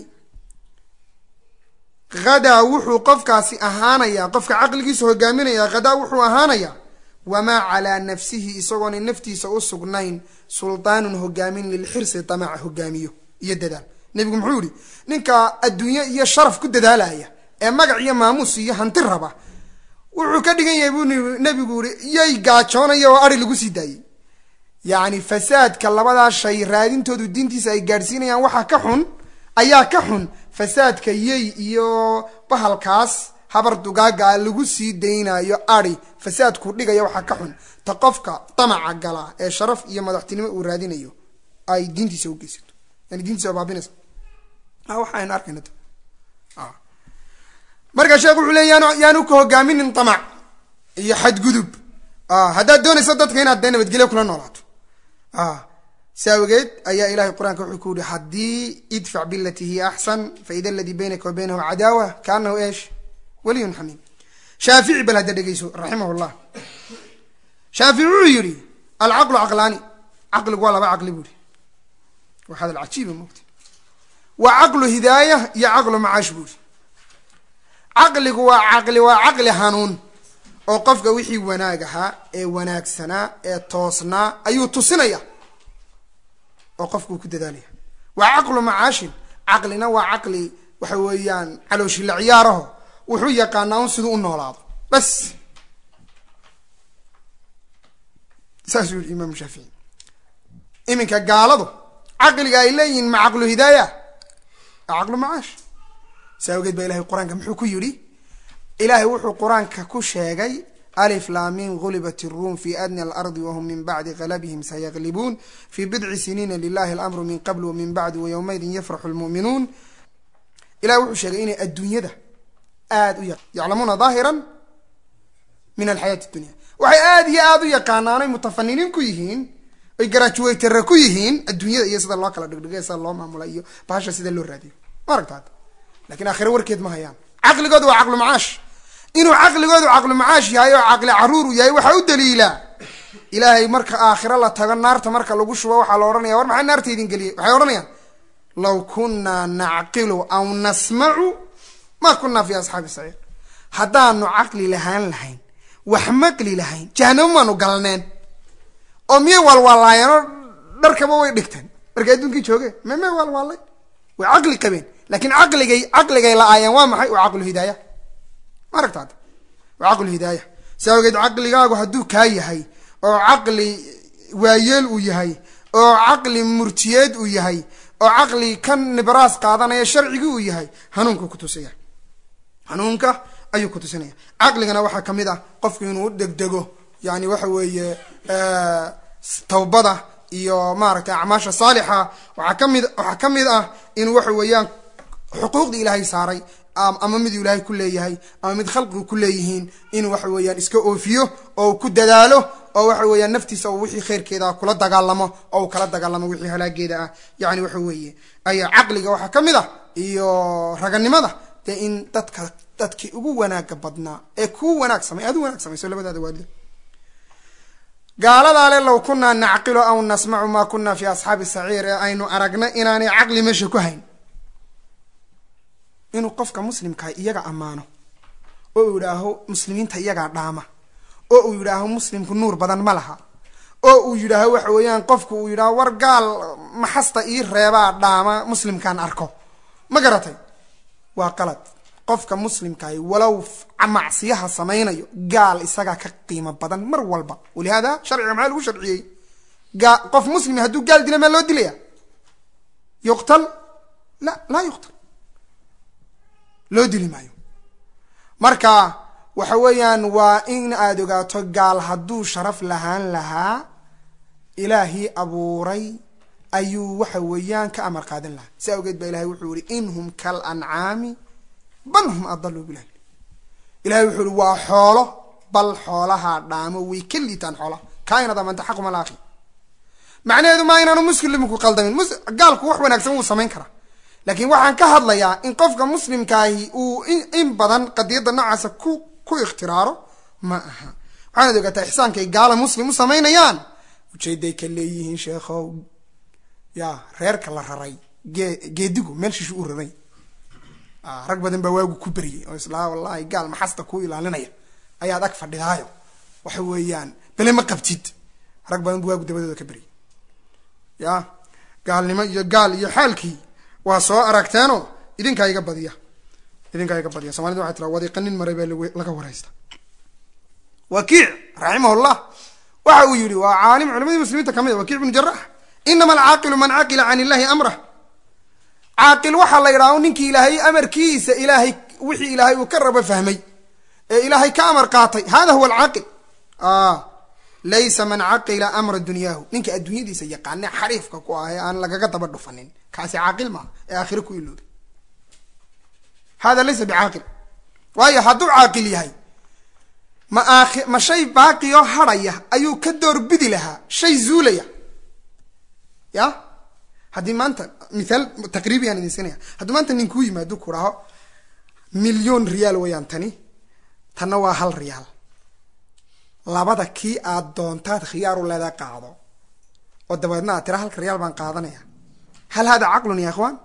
hadaa wuxuu qofkaasi ahaanayaa qofka caqligiisa hogaaminaya hadaa wuxuu ahaanayaa wamaa calaa nafsihi isagoona naftiisa u sugnayn sulطaanun hogaamin lilxirsi damaca hogaamiyo iyo dadaal nebigu muxuu yihi ninka adduunye iyo sharaf ku dadaalaya ee magac iyo maamuus iyo hanti raba wuxuu ka dhigan yahay buu nebigu yihi yay gaajoonaya oo ari lagu sii daayey yacni fasaadka labadaa shay raadintoodu diintiisa ay gaadhsiinayaan waxaa ka xun ayaa ka xun fasaadka yey iyo bahalkaas habar dugaagaa lagu sii daynayo ari fasaadku dhigaya waxaa ka xun ta qofka damaca gala ee sharaf iyo madaxtinimo uu raadinayo ay diintiisa u geysato yani diintiisa baabinaysa waxaynu arkayna marka sheekh wuxuu leey yaan yaanu ka hogaaminin damac iyo xadgudub haddaad doonayso dadka inaad dee nabadgelyo kula noolaato si awgeed ayaa ilahay qur-aanka wuxuu ku yihi haddii idfac bilati hiya axsan faida aladii baynaka wa baynahu cadaawa kaanahu eesh waliyun xamiim shaafici bal hadda dhegeyso raximah llah shaafici wuxuu yihi alcaqlu caqlaani caqligu waa laba caqli buu yihi waa hadal cajiiba mogta waa caqlu hidaaya iyo caqlu macaash buu yihi caqligu waa caqli waa caqli hanuun oo qofka wixii wanaag ahaa ee wanaagsanaa ee toosnaa ayuu tusinaya oo qofkuu ku dadaalaya waa caqlu macaashin caqlina waa caqli waxa weeyaan calooshila ciyaaraho wuxuu yaqaanaa un siduu u noolaado bas saasuu yihi imaam shaafici iminka gaaladu caqliga ay leeyihiin ma caqlu hidaaya a caqlu macaash si awgeed baa ilahay qur-aanka muxuu ku yidhi ilaahay wuxuu qur-aanka ku sheegay alif laamin gulibat iruum fi adni alardi wahum min bacdi galabihim sayaqlibuun fi bidci siniina lilahi alamru min qabl wamin bacdi wayowmaydin yafraxu lmu'minuun ilahay wuxuu sheegay inay adduunyada aada u yaclamuuna daahiran min alxayaati dunya waxay aada iyo aada u yaqaanaanay mutafaniniin ku yihiin oy garaajuweytare ku yihiin adduunyada iyo sida loo kala dhigdhigay sida loo maamula iyo bahasha sida loo raadiyo ma aragta hadda lakin aakhire warkeed ma hayaan caqligooda waa caqlu macaash inuu caqligoodu caqlu macaash yahay oo caqli caruur u yahay waxaa u daliila ilaahay marka aakhiro la tago naarta marka lagu shubo waxaa la odhanaya war maxaa naarta idin geliyay waxay odhanayaan law kunaa nacqilu aw nasmacu ma kunaa fi asxaabi saciir haddaanu caqli lahaan lahayn wax maqli lahayn jahanamo maanu galneen oo miyay waalwaalaayeenoo dharkaba way dhigteen markay adduunkii joogeen meme waalwaalay way caqli qabeen laakiin caqligay caqligay la-aayeen waa maxay waa caqlu hidaaya ma aragta hadda waa caqlu hidaaya si awgeed caqligaagu hadduu kaa yahay oo caqli waayeel uu yahay oo caqli murtiyeed uu yahay oo caqli kan nibraas qaadanaya sharcigii uu yahay hanuunka kutusaya hanuunka ayuu kutusinaya caqligana waxaa ka mid ah qofku inuu degdego yani waxa weeye tawbada iyo maaragtay acmaasha saalixa waxaa ka mid waxaa ka mid ah in waxa weeyaan xuquuqdii ilaahay saaray ama miduu ilaahay ku leeyahay ama mid khalqigu ku leeyihiin inuu waxa weeyaan iska oofiyo oo uu ku dadaalo oo waxa weeyaan naftiisa uu wixii khayrkeeda kula dagaalamo oo uu kala dagaalamo wixii halaageeda ah yani waxa weeye ayaa caqliga waxaa ka mid ah iyo raganimada dee in dadka dadkii ugu wanaaga badnaa ee kuu wanaag samay aad u wanaag samayso labadaada waalida gaaladaa le low kunaa nacqilu aw nasmacu maa kunaa fi asxaabi saciir ee aynu aragna inaanay caqli meesha ku hayn inuu qofka muslimkaa iyaga ammaano oo uu yidhaaho muslimiinta iyagaa dhaama oo uu yidhaaho muslimku nuur badan ma laha oo uu yidhaaho waxa weeyaan qofku uu yidhaaho war gaal maxasta ii reebaa dhaama muslimkaan arko ma garatay waa qalad qofka muslimkahi walow macsiyaha samaynayo gaal isagaa ka qiimo badan mar walba walihaada sharciga maxaa lagu sharciyey gaa qof muslimi hadduu gaal dila maa loo dilaya yuqtal la laa yuqtal loo dili maayo marka waxa weeyaan waa in aada ogaato gaal hadduu sharaf lahaan lahaa ilaahii abuuray ayuu waxa weeyaan ka amar qaadan lahaa si awgeed baa ilahay wuxuu yihi in hum kal ancaami bal hum adaluu bilah ilahay wuxuu ihi waa xoolo bal xoolahaa dhaamo way ka liitaan xoolaha kaainad amanta xaquma laakhi macnaheedu maa inaanu muslimku qaldamin gaalku wax wanaagsan wuu samayn karaa laakiin waxaan ka hadlayaa in qofka muslimkaahi uu in badan qadiyadda noocaasa ku ku ikhtiraaro ma aha waxaanad ogaataa ixsaankay gaala muslim u samaynayaan ujeeday ka leeyihiin sheekhow ya reerka la raray gee geedigu meel shishu u raray rag badan baa waagu ku beriyay oo islaa wallahi gaal maxasta kuu ilaalinaya ayaad ag fadhidaayo waxa weeyaan bele ma qabtid rag badan bu waagu dabadooda ka beriyay ya gaalnimo iyo gaal iyo xaalkii waa soo aragteenoo idinkaa iga badiya idinkaa iga badiya somalida waxay tiraa wadiiqanin maray baa laga waraysta wakiic raximahullah waxa uu yihi waa caalim culimadii muslimiinta kamid a wakiic bnu jarax inama alcaaqilu man caqila can illahi amrah caaqil waxaa la yidhaha ninkii ilaahay amarkiisa ilaahay wixii ilaahay uu ka rabo fahmay ee ilaahay ka amar qaatay hada huwa alcaaqil laysa man caqila amra dunyaahu ninka adduunyadiisa yaqaane xariifka ku ah ee aan lagaga daba dhufanin kaasi caaqil maaha ee aakhire ku ilooday hada laysa bicaaqil waayo hadduu caaqil yahay ma aakhi ma shay baaqiyoo hadhaya ayuu ka doorbidi lahaa shay zuulaya ya haddii maanta mithaal taqriibi aan idin siinaya hadduu maanta ninkuu yimaado ku dhaho milyon riyaal wayaan tani tanna waa hal riyaal labada kii aad doontaad khiyaaru leedaa qaado oo dabeedna aad tira halka riyaal baan qaadanaya hal hada caqlun ya ikhwaan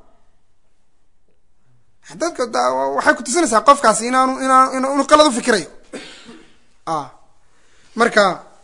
dadka waxay kutusinaysaa qofkaasi inaanu inaan inuu qalad u fikirayo marka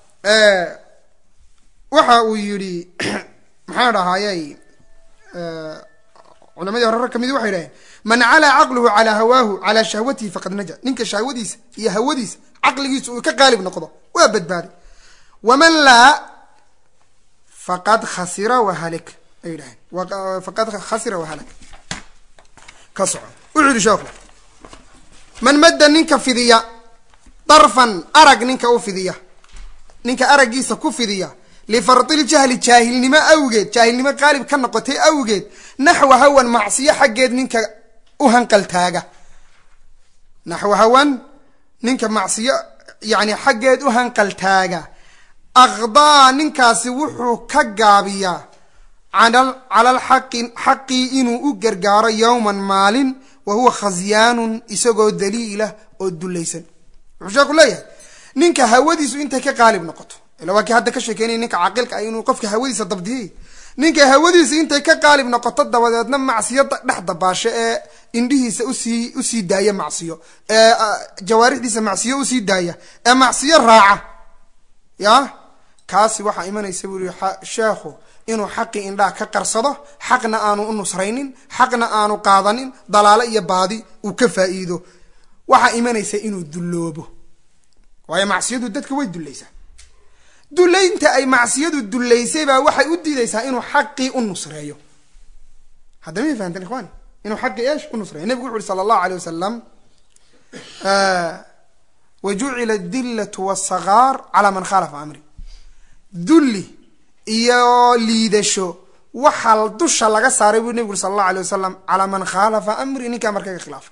waxa uu yidhi maxaa dhahayay culamadii hore rag kamidi waxay dhaheen man calaa caqluhu calaa hawaahu calaa shahwatihi faqad naja ninka shahwadiisa iyo hawadiisa caqligiisa uu ka qaalib noqdo waa badbaaday waman laa faqad khasira wahalik ay dhaheen faqad khasira wahalak ka soco wuxuu yihi sheekhu man madda ninka fidiya darfan arag ninka u fidiya ninka araggiisa ku fidiya lifardiljahli jaahilnimo awgeed jaahilnimo qaalib ka noqotay awgeed naxwa hawan macsiyo xaggeed ninka u hanqaltaaga naxwa hawan ninka macsiyo yani xaggeed u hanqaltaaga aqdaa ninkaasi wuxuu ka gaabiyaa cala alxaqi xaqii inuu u gargaaro yowman maalin wa huwa khasyaanun isagoo daliilah oo dulaysan wuxuu sheeku leeyahay ninka hawadiisu intay ka qaalib noqoto ila waa kii hadda ka sheekeynaya ninka caaqilka ah inuu qofka hawadiisa dabdiyay ninka hawadiisa intay ka qaalib noqoto dabadeedna macsiyo dhex dabaasho ee indhihiisa usii usii daaya macsiyo ee jawaarixdiisa macsiyo usii daaya ee macsiyo raaca ya kaasi waxaa imanaysa buu yihi sheekhu inuu xaqii indhaha ka qarsado xaqna aanu u nusraynin xaqna aanu qaadanin dalaalo iyo baadi uu ka faa'iido waxaa imanaysa inuu dulloobo waayo macsiyadu dadka way dullaysaa dullaynta ay macsiyadu dullaysay baa waxay u diidaysaa inuu xaqii u nusreeyo hadda may fahanteen ikhwani inuu xaqii eesh u nusreeyo nebigu wuxu uhi sala allahu aleyh wasalam wa jucila adillatu wasagaar calaa man khaalafa amri dulli iyo liidasho waxaa dusha laga saaray buu nebigu uri sala allahu alay wasalam calaa man khaalafa amri ninkaa markaga khilaafa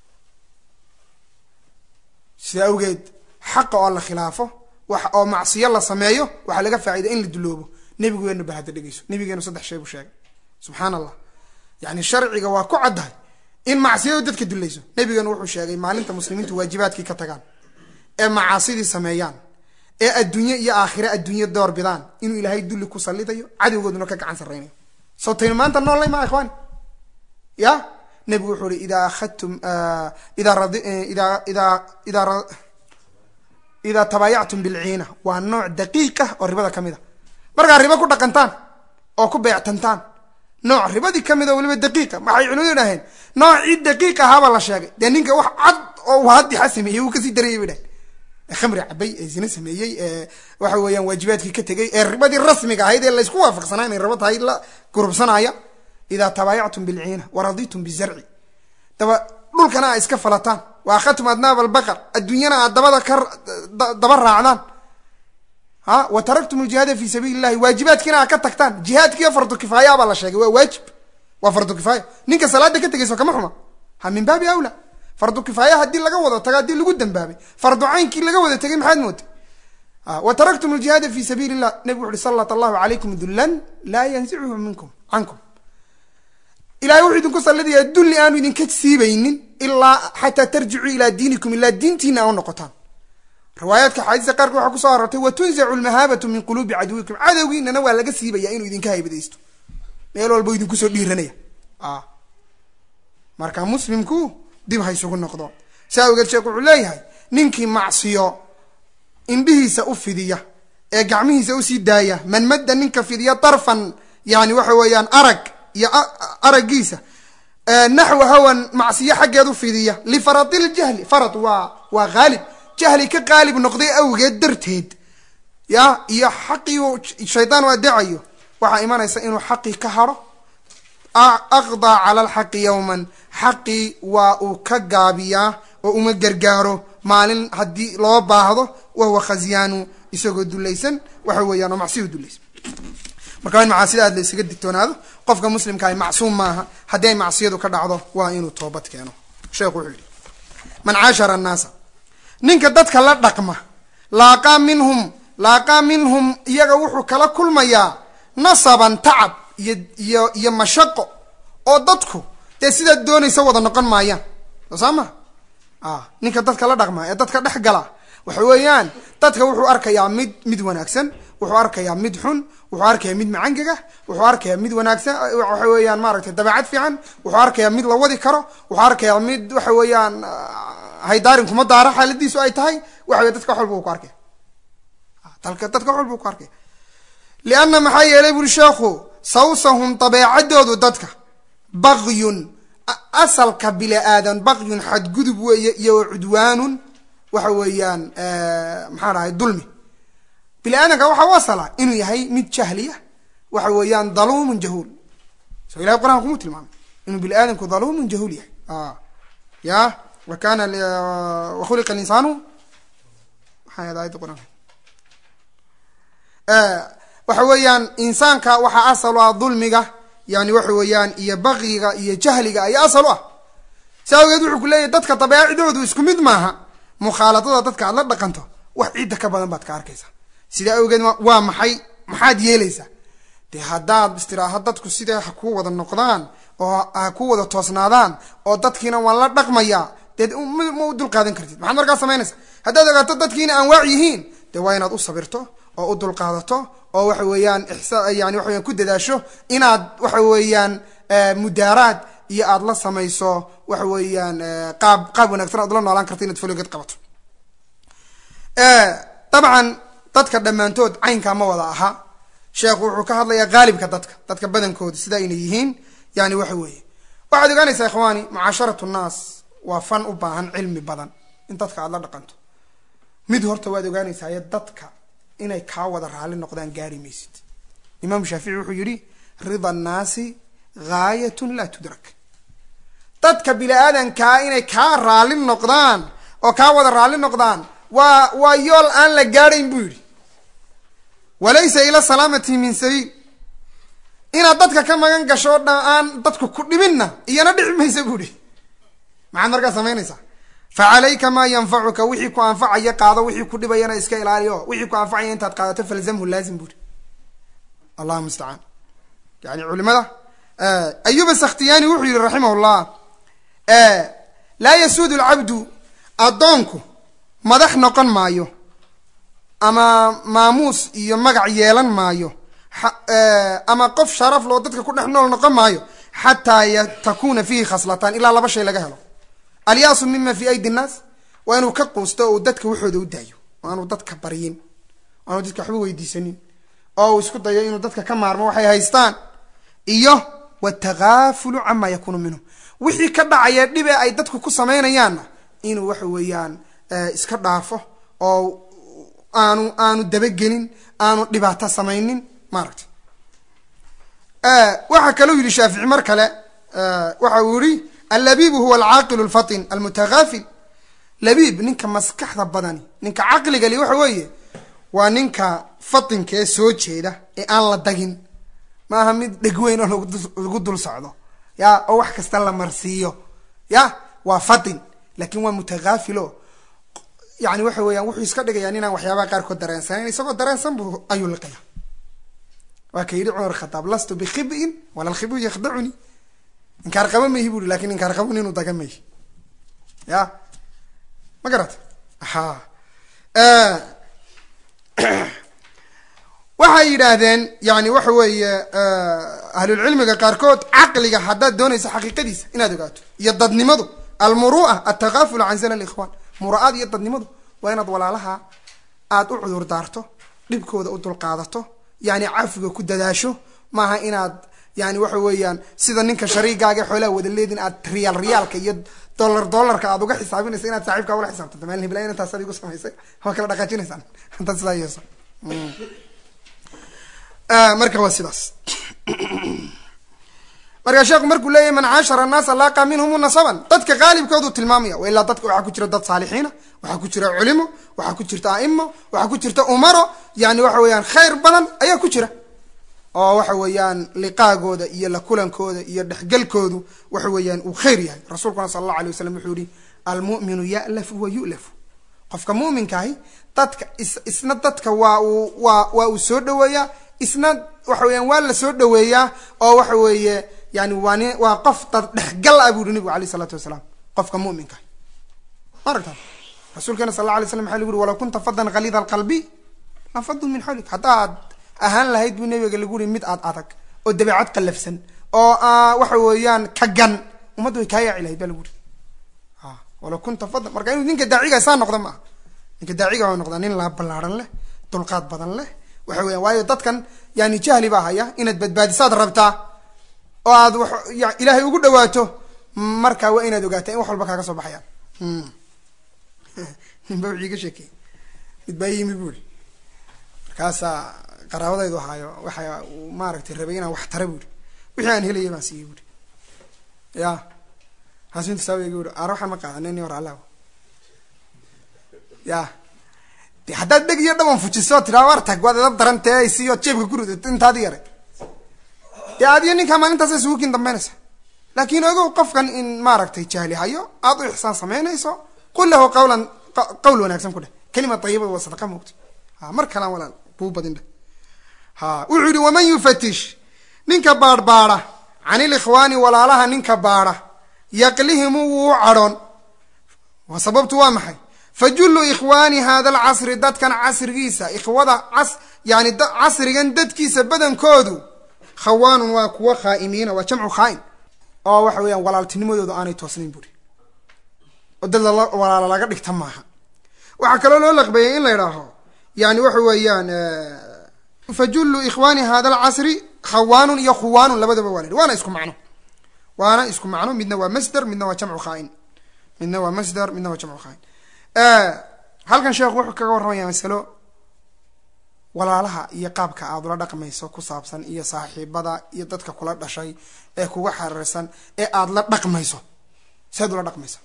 sida awgeed xaqa oo la khilaafo wax oo macsiyo la sameeyo waxaa laga faa'ida in la duloobo nebigeenu ba hadda dhegeyso nebigeenu saddex shay buu sheegay subxaan allah yani sharciga waa ku caddahay in macsiyadu dadka dulayso nebigeenu wuxuu sheegay maalinta muslimiintu waajibaadkii ka tagaan ee macaasidii sameeyaan ee adduunye iyo aakhire adduunye door bidaan inuu ilaahay dulli ku sallidayo cadowgooduna ka gacan sarraynayo soo taynu maanta noollay maa ikhwaani ya nebigu wuxuu uhi idaa akhadtum idaa radi idaa idaa idaa idaa tabaayactum bilciina waa nooc daqiiq ah oo ribada ka mid a markaa ribo ku dhaqantaan oo ku beectantaan nooc ribadii ka mid oo weliba daqiiqa waxay culimadu idhaheen noocii daqiiq ahaabaa la sheegay dee ninka wax cad oo waadixa sameeyey wuu kasii darayay bay dhahen khamri cabay ee zine sameeyey ee waxa weeyaan waajibaadkii ka tegey ee ribadii rasmiga ahayd ee laysku waafaqsanaa inay ribo tahay la gurubsanaya idaa tabaayactum bilciina waraditum bizarci daba dhulkana aa iska falataan wa akhadtum adnaab albaqar adduunyana aad dabada ka daba raacdaan ha wa taraktum aljihaada fi sabiili llahi waajibaadkiina aad ka tagtaan jihaadkiiyo fardu kifaaya baa la sheegay waa waajib waa fardu kifaaya ninka salaada ka tegayso kama xuma ha min baabi awla fardu kifaaya haddii laga wada tago haddii lagu dambaabay fardu caynkii laga wada tegay maxaad mootay wa taraktum aljihaada fi sabiili llah nebigu wuxu uhi sallat allahu calaykum dullan laa yansicuhu minkum cankum ilahay wuxuu idinku sallidaya dulli aanu idinka siibaynin ilaa xataa tarjicuu ilaa diinikum ilaa diintiina a u noqotaan riwaayaadka xaadiista qaarkood waxaa kusoo arortay wa tunzacu lmahaabatu min quluubi caduwikum cadowgiinana waa laga siibaya inuu idinka haybadaysto meel walba idinkusoo dhiiranaya marka muslimku dib ha isugu noqdo saa awgeed sheekh wuxuu leeyahay ninkii macsiyo indhihiisa u fidiya ee gacmihiisa usii daaya man madda ninka fidiya darfan yani waxa weeyaan arag iyo araggiisa naxwa hawan macsiyo xaggeed u fidiya lifaradljahli farad waa waa haalib jahli ka qaalib noqday awgeed darteed ya iyo xaqii shaydaan u adeecayo waxaa imanaysa inuu xaqii ka haro aqdaa cala alxaqi yowman xaqii waa uu ka gaabiyaa oo uma gargaaro maalin haddii loo baahdo wahuwa khasyaanu isagoo dulaysan waxa weeyaan oo macsiyu dulaysan marka waa in macaasida aad la isaga digtoonaado qofka muslimka ay macsuum maaha haddii ay macsiyadu ka dhacdo waa inuu toobad keeno sheekhu wuxuu yidhi man caashara annaasa ninka dadka la dhaqma laaqaa minhum laaqaa minhum iyaga wuxuu kala kulmayaa nasaban tacab iyo iyo iyo mashaqo oo dadku dee sidaad doonaysa wada noqon maayaan soo saa ma ninka dadka la dhaqma ee dadka dhex gala waxa weeyaan dadka wuxuu arkayaa mid mid wanaagsan wuxuu arkayaa mid xun wuxuu arkayaa mid macangaga wuxuu arkayaa mid wanaagsan waxa weeyaan maaragtay dabeecad fiican wuxuu arkayaa mid la wadi karo wuxuu arkayaa mid waxa weeyaan haydaarin kuma daara xaaladiisu ay tahay waxa wey dadka wax walba u ku arkaya dalka dadka wax walba u ku arkaya lianna maxaa yeelay buri sheekhu sawsahum dabeecadoodu dadka bagyun asalka bila aadan bagyun xadgudub weeye iyo cudwaanun waxa weeyaan maxaa dhahay dulmi bini aadamka waxaa u asala inuu yahay mid jahliya waxa weeyaan daluumun jahuul so ilahay quraan kuma tilmaamay inuu bini aadamku daluumun jahuul yahay ya wa kana wa khuliqa linsaanu maxay ahayd ayadda quraanka waxa weeyaan insaanka waxaa asal u ah dulmiga yani waxa weeyaan iyo bakyiga iyo jahliga ayaa asal u ah saa awgeed wuxuu ku leeyahy dadka dabeecidoodu isku mid maaha mukhaaladada dadka aad la dhaqanto wax ciidda ka badan baad ka arkaysaa sidaa awgeed waa maxay maxaad yeelaysaa dee haddaad istiraaha dadku sidaa ha ku wada noqdaan oo ha ku wada toosnaadaan oo dadkiina waan la dhaqmayaa dee ma u dulqaadan kartid maxaad markaa samaynaysaa haddaad ogaato dadkiina aan waac yihiin dee waa inaad u sabirto oo u dulqaadato oo waxa weeyaan ixsa yani waxa weyan ku dadaasho inaad waxa weeyaan mudaaraad iyo aad la samayso waxa weeyaan qaab qaab wanagsan aad la noolaan karto inaad foligeed qabato dabcan dadka dhammaantood caynkaa ma wada aha sheekhu wuxuu ka hadlayaa haalibka dadka dadka badankooda sida ayna yihiin yani waxa weeye waxaad ogaanaysaa ikhwaani mucaasharatu nnaas waa fan u baahan cilmi badan in dadka aada la dhaqanto mid horta waad ogaanaysaa dadka inay kaa wada raalli noqdaan gaari maysid imaamu shaafici wuxuu yidhi rida annaasi gaayatun laa tudrak dadka bini aadankaa inay kaa raalli noqdaan oo kaa wada raalli noqdaan waa waa yool aan la gaadhayn buu yidhi walaysa ila salaamati min sabiil inaad dadka ka magan gasho dha aan dadku ku dhibinna iyana dhici maysa buu ihi maxaad markaa samaynaysaa fa calayka maa yanfacuka wixii ku anfacaya qaado wixii ku dhibayana iska ilaaliyo wixii ku anfacaya intaad qaadato falzamhu laazim buu ihi allahu mustacaan yani culimada ayuba sakhtiyaani wuxuu yihi raximah llah laa yasuudu lcabdu addoonku madax noqon maayo ama maamuus iyo magac yeelan maayo ama qof sharaf loo dadka ku dhex nool noqon maayo xataa takuna fiihi khaslatan ilaa laba shay laga helo alyaasu mima fi aydi nnaas waa inuu ka quusto oo dadka waxooda u daayo oo aanu dadka baryin o aanu dadka waxba weydiisanin oo uu isku dayo inuu dadka ka maarmo waxay haystaan iyo watakaafulu cama yakuunu minhum wixii ka dhacaya dhibe ay dadku ku samaynayaanna inuu waxa weeyaan iska dhaafo oo aanu aanu dabagelin aanu dhibaato samaynin maaragtay waxaa kalou yihi shaafici mar kale waxa uu yihi allabibu huwa alcaaqilu lfatin almutakaafil labiib ninka maskaxda badani ninka caqliga li waxa weeye waa ninka fatinka ee soo jeeda ee aan la dagin maaha mid dhegweyn oo lagu dul socdo ya oo wax kasta la marsiiyo ya waa fatin lakin waa mutakaafilo yani waxa weeyaan wuxuu iska dhigayaan inaan waxyaabaha qaarkood dareensanayn isagoo dareensan bu ayuu liqaya waa ka yidhi cumar khataab lastu bikhibiin wala lkhibu yakhdacuni inkaar qaba mayhi bu i lakin inkaar qabun inuu daga mayhi ya ma garata ha waxay yidhaahdeen yani waxa weeye ahlulcilmiga qaarkood caqliga haddaad doonayso xaqiiqadiisa inaad ogaato iyo dadnimadu almuru'a altakaaful can zalal ikhwan mura-aad iyo dadnimadu waa inaad walaalaha aada u cudur daarto dhibkooda u dulqaadato yani cafiga ku dadaasho maaha inaad yani waxa weeyaan sida ninka shariigaaga xoolaha wada leedin aad riyaal riyaalka iyo dollar dollarka aad uga xisaabinaysa inaad saaxiibkaa ula xisaabtanto maalin hiblaayan intaas adigu samaysay waa kala dhaqaajinaysaan intaad sidaa yeeso marka waa sidaas marka sheekhu markuu leeyahy man caashara annaasa laaqa minhum nasaban dadka qaalibkoodu tilmaamaya wa ilaa dadka waxaa ku jira dad saalixiina waxaa ku jira culimo waxaa ku jirta aimo waxaa ku jirta umaro yani waxa weeyaan khayr badan ayaa ku jira oo waxa weeyaan liqaagooda iyo la kulankooda iyo dhexgelkoodu waxa weeyaan uu khayr yahay rasuulkuna sala allahu alay wasalam wuxuu yihi almu'minu ya'lafu wa yu'lafu qofka mu'minkaahi dadka is isna dadka waa uu waa waa uu soo dhaweeyaa isna waxa weeyaan waa la soo dhaweeyaa oo waxa weeye yani waa ni waa qof dad dhexgal ah bu uhi nabigu alayh isalaatu wasalaam qofka mu'minka ma aragta rasuulkeena sal alla alay slam waxa lagu uri walaw kunta fadan khaliida alqalbi lafadu min xawlik haddaad ahaan lahayd buu nabiga lagu uri mid aad adag oo dabeecad qallafsan oo waxa weeyaan ka gan ummaddu way kaa yaaci lahayd ba lagu uri walaw kunta fadan marka inuu ninka daaciga saa noqda ma aha ninka daaciga waa noqdaa nin la ballaaran leh dulqaad badan leh waxa weyan waayo dadkan yani jahli baa haya inaad badbaadisaad rabtaa oo aad w ilaahay ugu dhawaato marka waa inaad ogaataa in wax walba kaaga soo baxayaan ninba wixii ka sheekey mid baa yimi buuri markaasaa qaraabadaydu ahaayo waxa uu maaragtay rabay inaan wax tara buuri wixii aan helaya baan siiyey buuri ya kaasu inta saawega uri aar waxaan ma qaadanin hor allah ya de haddaad dheg iyo dhaban fujiso tiraa war tag waad edab daran tee isiyo jeebka ku ridato intaadi yaray dee adiyo ninkaa maalintaasa isugu kin dambeynaysa laakin ogow qofkan in maaragtay jahli hayo aad u ixsaan samaynayso qul lahu qawlan qawl wanaagsan ku dheh kelima tayibada waa sadaqa moogta ha mar kalaan walaal buu badin dheh ha wuxuu yihi waman yufatish ninka baadhbaadha can ilikhwaani walaalaha ninka baadha yaqlihimu wuu u cadhoon wa sababtu waa maxay fajullu ikhwaani hada alcasri dadkan casrigiisa ikhwada cas yani casrigan dadkiisa badankoodu khawaanun waa kuwa khaa'imiina waa jamcu khaa'in oo waxa weeyaan walaaltinimadooda aanay toosnayn buuri oo dad walaalo laga dhigta maaha waxaa kaloo loo laqbeeyay in la idhaaho yani waxa weeyaan fajullu ikhwaani hada alcasri khawaanun iyo khuwaanun labadaba waa la yidhi waana isku macno waana isku macno midna waa masder midna waa jamcu khaain midna waa masder midna waa jamcu khaain halkan sheekhu wuxuu kaga warramaya masalo walaalaha iyo qaabka aada ula dhaqmayso ku saabsan iyo saaxiibada iyo dadka kula dhashay ee kuga xariirsan ee aada la dhaqmayso seed ula dhaqmaysa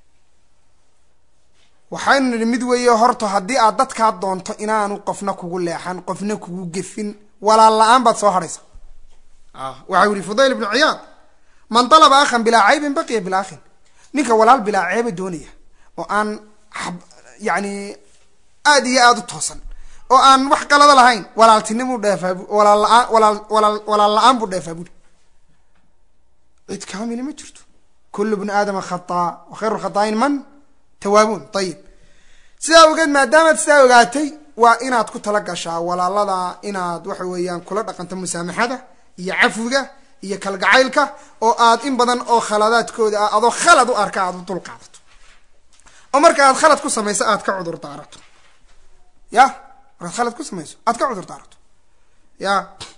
waxaynu nidhi mid weeye horta haddii aad dadkaa doonto inaanu qofna kugu leexan qofna kugu gefin walaal la-aan baad soo hadhaysa waxau yihi fudayl ibnu ciyaad man dalaba akhan bilaa caybin baqiya bilaa akhin ninka walaal bilaa ceeba doonaya oo aan yani aada iyo aada u toosan oo aan wax qalada lahayn walaaltinimuu dheefaa walaal la-aan walaal walaal walaal la-aan buu dheefaa buri cid kaamili ma jirto kullu bni aadama khataa wa khayru khataain man tawaabuun ayib sidaa ogeed maadaamaad sidaa ogaatay waa inaad ku tala gashaa walaalada inaad waxa weeyaan kula dhaqanto musaamaxada iyo cafwiga iyo kalgacaylka oo aad in badan oo khaladaadkooda ah adoo khalad u arka aad u dul qaadato oo marka aad khalad ku samayso aad ka cudur daarato ya markaad khalad ku samayso aad ka cudur daarato ya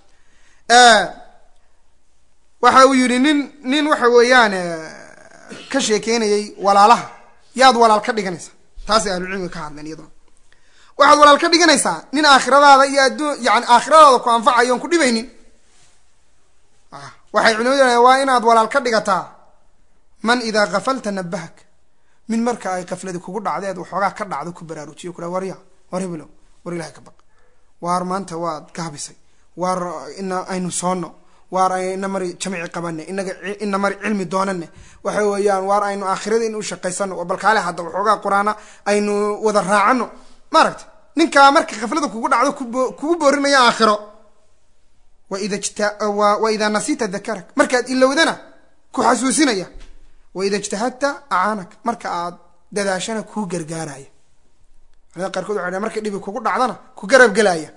waxa uu yidhi nin nin waxa weeyaan ka sheekeynayay walaalaha yaad walaal ka dhiganaysaa taasay ahlucilmiga ka hadleen iyaduna waxaad walaal ka dhiganaysaa nin aakhiradaada iyo adduun yani aakhiradaada ku anfacayo on ku dhibaynin waxay culimadu waa inaad walaal ka dhigataa man idaa kafalta nabahak min marka ay kafladi kugu dhacdeed waxoogaa ka dhacdo ku baraarujiyo kula warya war hebelow war ilahay ka baq waar maanta waad gaabisay waar ina aynu soono waar ina mari jamci qabane inaga ina mari cilmi doonane waxa weeyaan waar aynu aakhirada in u shaqaysano oo balkaale hadda waxoogaa qur-aana aynu wada raacano maaragta ninkaa marka kaflada kugu dhacdo kugu boorinaya aakhiro waida waida nasita dakarak markaad ilowdana ku xasuusinaya waida ijtahadta acaanak marka aad dadaashana kuu gargaaraya culamada qaarkood waxay dhahen markay dhibi kugu dhacdana ku garab gelaya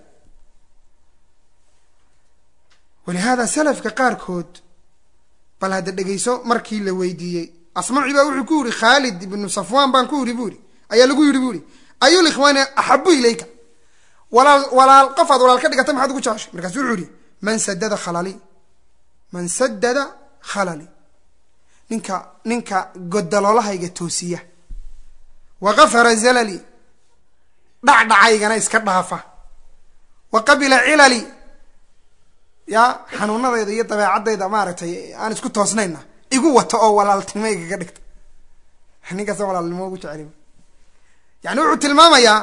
walihaada salafka qaarkood bal hadda dhegeyso markii la weydiiyey asmaci baa wuxuu ku yidhi khaalid ibnu safwan baan ku yidhi bu ihi ayaa lagu yidhi bu ihi ayul ikhwaani axabu ilayka walaal walaal qof aad walaal ka dhigata maxaad ugu jeceshay markaasu wuxuu yihi man sadada khalali man sadada khalali ninka ninka godaloolahayga toosiya wa gafara zalali dhacdhacaygana iska dhaafa wa qabila cilali ya xanuunadayda iyo dabeecadayda maaragtay aan isku toosnayna igu wato oo walaaltinimo igaga dhigta ninkaasa walaalnimo ugu jeceli yani wuxuu tilmaamayaa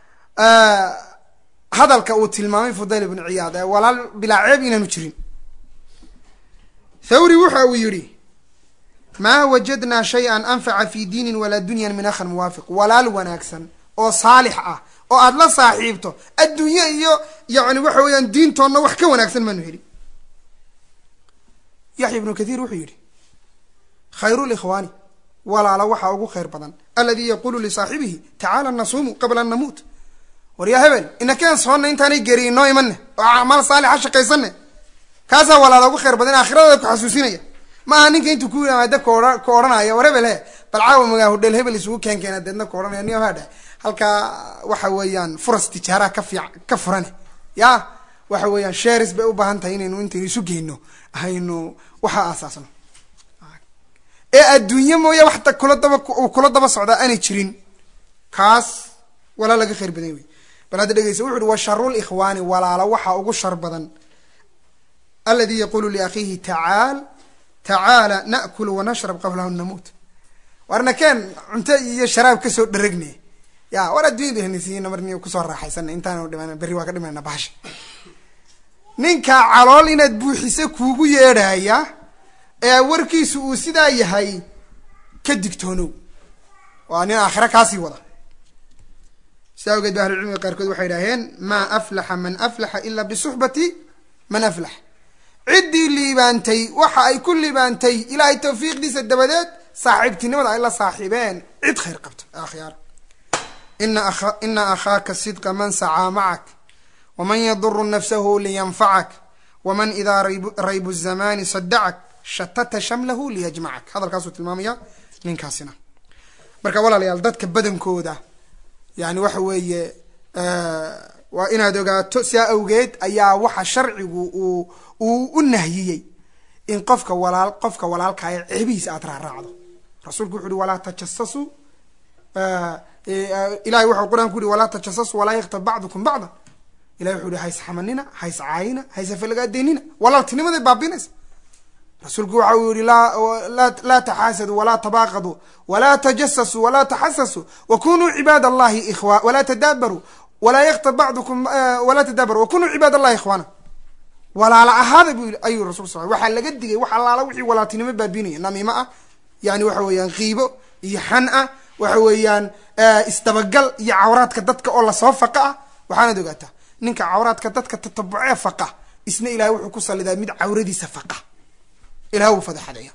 hadalka uu tilmaamay fudayl ibnu ciyaad ee walaal bilaa ceeb inaanu jirin thawri wuxa uu yidhi maa wajadnaa shay-an anfaca fi diinin walaa dunyan min akhan muwaafiq walaal wanaagsan oo saalix ah oo aada la saaxiibto adduunye iyo yani waxa weeyaan diintoonna wax ka wanaagsan maanu helin yaxya ibnu kathiir wuxuu yidhi khayru likhwaani walaala waxaa ugu khayr badan aladii yaqulu lisaaxibihi tacaala nasuumu qabla an namuut war yaa hebel inakeen soonna intaanay geri inoo imane oo acmaal saalixa shaqaysane kaasaa walaala ugu khayr badan aakhiradaada ku xasuusinaya ma aha ninka intuu ku yimaada koa ka odhanaya war hebel he bal caawa magaa hodheel hebel isugu keen keena deedna ka odhanaya ni hadhe halkaa waxa weeyaan furas tijaaraha ka fiic ka furane ya waxa weeyaan shares bay u baahan tahay inaynu intaynu isu geyno aynu waxa aasaasno ee adduunye mooya waxta kula daba kula daba socdaa aanay jirin kaas walaa laga khayr badan wey bal hadda dhegeysa wuxu uhi wa sharu likhwaani walaalo waxaa ugu shar badan aladi yaqulu liakhiihi tacaal tacaala naakulu wanashrab qablahu namuut warna keen cunto iyo sharaab kasoo dharagne ya war addunyada henisiina marni kusoo raaxaysana intaanu dhiman berri waa ka dhimanayna bahasha ninka calool inaad buuxisa kuugu yeedhaya ee warkiisu uu sidaa yahay ka digtoonow waa nin aakhira kaasii wada sidaa awgeed ba ahlucilmiga qaarkood waxay idhaaheen maa aflaxa man aflaxa ila bisuxbati man aflax ciddii liibaantay waxa ay ku liibaantay ilaahay tawfiiqdiisa dabadeed saaxiibtinimada ay la saaxiibeen cid khayr qabta akhyaar ina akhaaka sidqa man sacaa macak waman yaduru nafsahu liyanfacak waman idaa raybu zamani sadacak shatata shamlahu liyajmacak hadalkaasuu tilmaamaya ninkaasina marka walaalayaal dadka badankooda yani waxa weeye waa inaad ogaato sidaa awgeed ayaa waxa sharcigu uu uu u nahyiyey in qofka walaal qofka walaalkaaya ceebihiisa aad raaraacdo rasuulku wuxu uhi walaa tajasasuu ilahay waxau qur-aanku uhi walaa tajasasu walaa yaktab bacdukum bacda ilahi wuxu uhi hays xamanina hays caayina hayse falagaadeynina walaaltinimaday baabinaysa rasuulku waxa uu yihi laa taxaasadu walaa tabaaqaduu walaa tajasasuu walaa taxasasuu wakunuu cibaad allahi ikhwa walaa tadaabaruu walaa yaktab bacdukum walaa tadaabaru wakunuu cibaad allahi ikhwaana walaala ahaada bu ayuu rasul sal waxaa laga digay wax allaala wixii walaaltinimo baabinaya namiimo ah yani waxa weeyaan qiibo iyo xan ah waxa weeyaan isdabagal iyo cawraadka dadka oo lasoo faqa ah waxaanad ogaataa ninka cawraadka dadka tatabucee faqa isna ilahay wuxuu ku salidaa mid cawradiisa faqa ilaha wuu fadaxadaya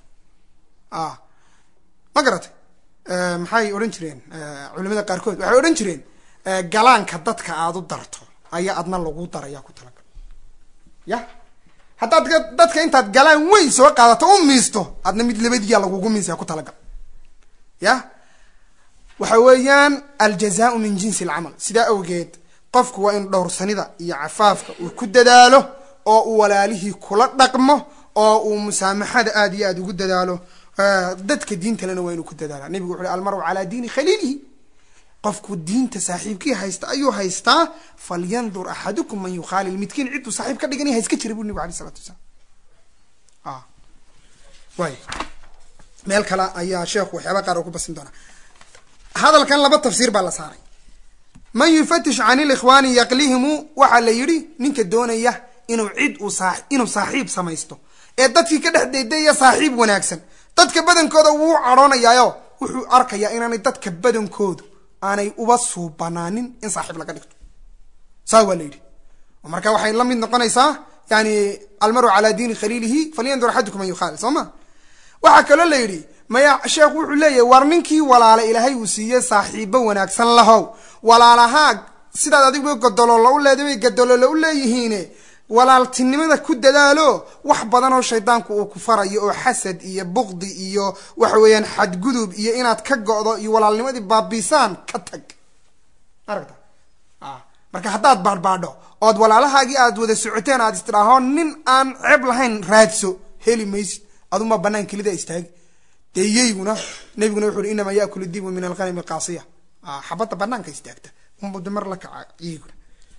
ma garatay maxay odhan jireen culimada qaarkood waxay odhan jireen galaanka dadka aada u darto ayaa adna lagu daraya ku talagal ya haddaad dadka intaad galaan weyn soo qaadato u miisto adna mid labadiyaa lagugu miisaya ku talagal ya waxa weeyaan aljazaau min jinsi alcamal sidaa awgeed qofku waa in dhowrsanida iyo cafaafka uu ku dadaalo oo uu walaalihii kula dhaqmo oo uu musaamaxada aada iyo aada ugu dadaalo dadka diintalena waa inuu ku dadaala nebigu wuxu uhi almaru calaa diini khaliilihi qofku diinta saaxiibkii haysta ayuu haystaa falyandur axadukum man yukhaalil midkiin cidduu saaxiib ka dhiganaya ha iska jira bu nebigu alay isalatu wasalaam way meel kale ayaa sheekhu waxyaaba qaar oo ku basin doonaa hadalkan laba tafsiir baa la saaray man yufatish can ilikhwaani yaqlihimu waxaa la yidhi ninka doonaya inuu cid uu saa inuu saaxiib samaysto ee dadkii ka dhex deydaya saaxiib wanaagsan dadka badankooda wuu cadhoonayaayo wuxuu arkayaa inaanay dadka badankoodu aanay uba suubanaanin in saaxiib laga dhigto saa waa la yidhi oo marka waxay la mid noqonaysaa yani almaru calaa diini khaliilihi falyandur axadukum man yukhaalil soo ma waxaa kaloo la yidhi maya sheekhu wuxuu leeyahay war ninkii walaala ilaahay uu siiyey saaxiibo wanaagsan lahow walaalahaa sidaad adigu gadoloola u leedahay bay gadoloola u leeyihiine walaaltinimada ku dadaalo wax badan oo shaydaanku uu ku farayo oo xasad iyo buqdi iyo waxa weeyaan xadgudub iyo inaad ka go'do iyo walaalnimadii baabiisaan ka tag aragta marka haddaad baadhbaadho ood walaalahaagii aad wada socoteen aad istidhaaho nin aan ceeb lahayn raadso heli maysid aduma banaan kelida istaagi dee yayguna nabiguna wuxu uhi inamaa yaakulu dibu min alghanami qaasiya xabadda banaanka istaagta unbud mar la kaca iyaguna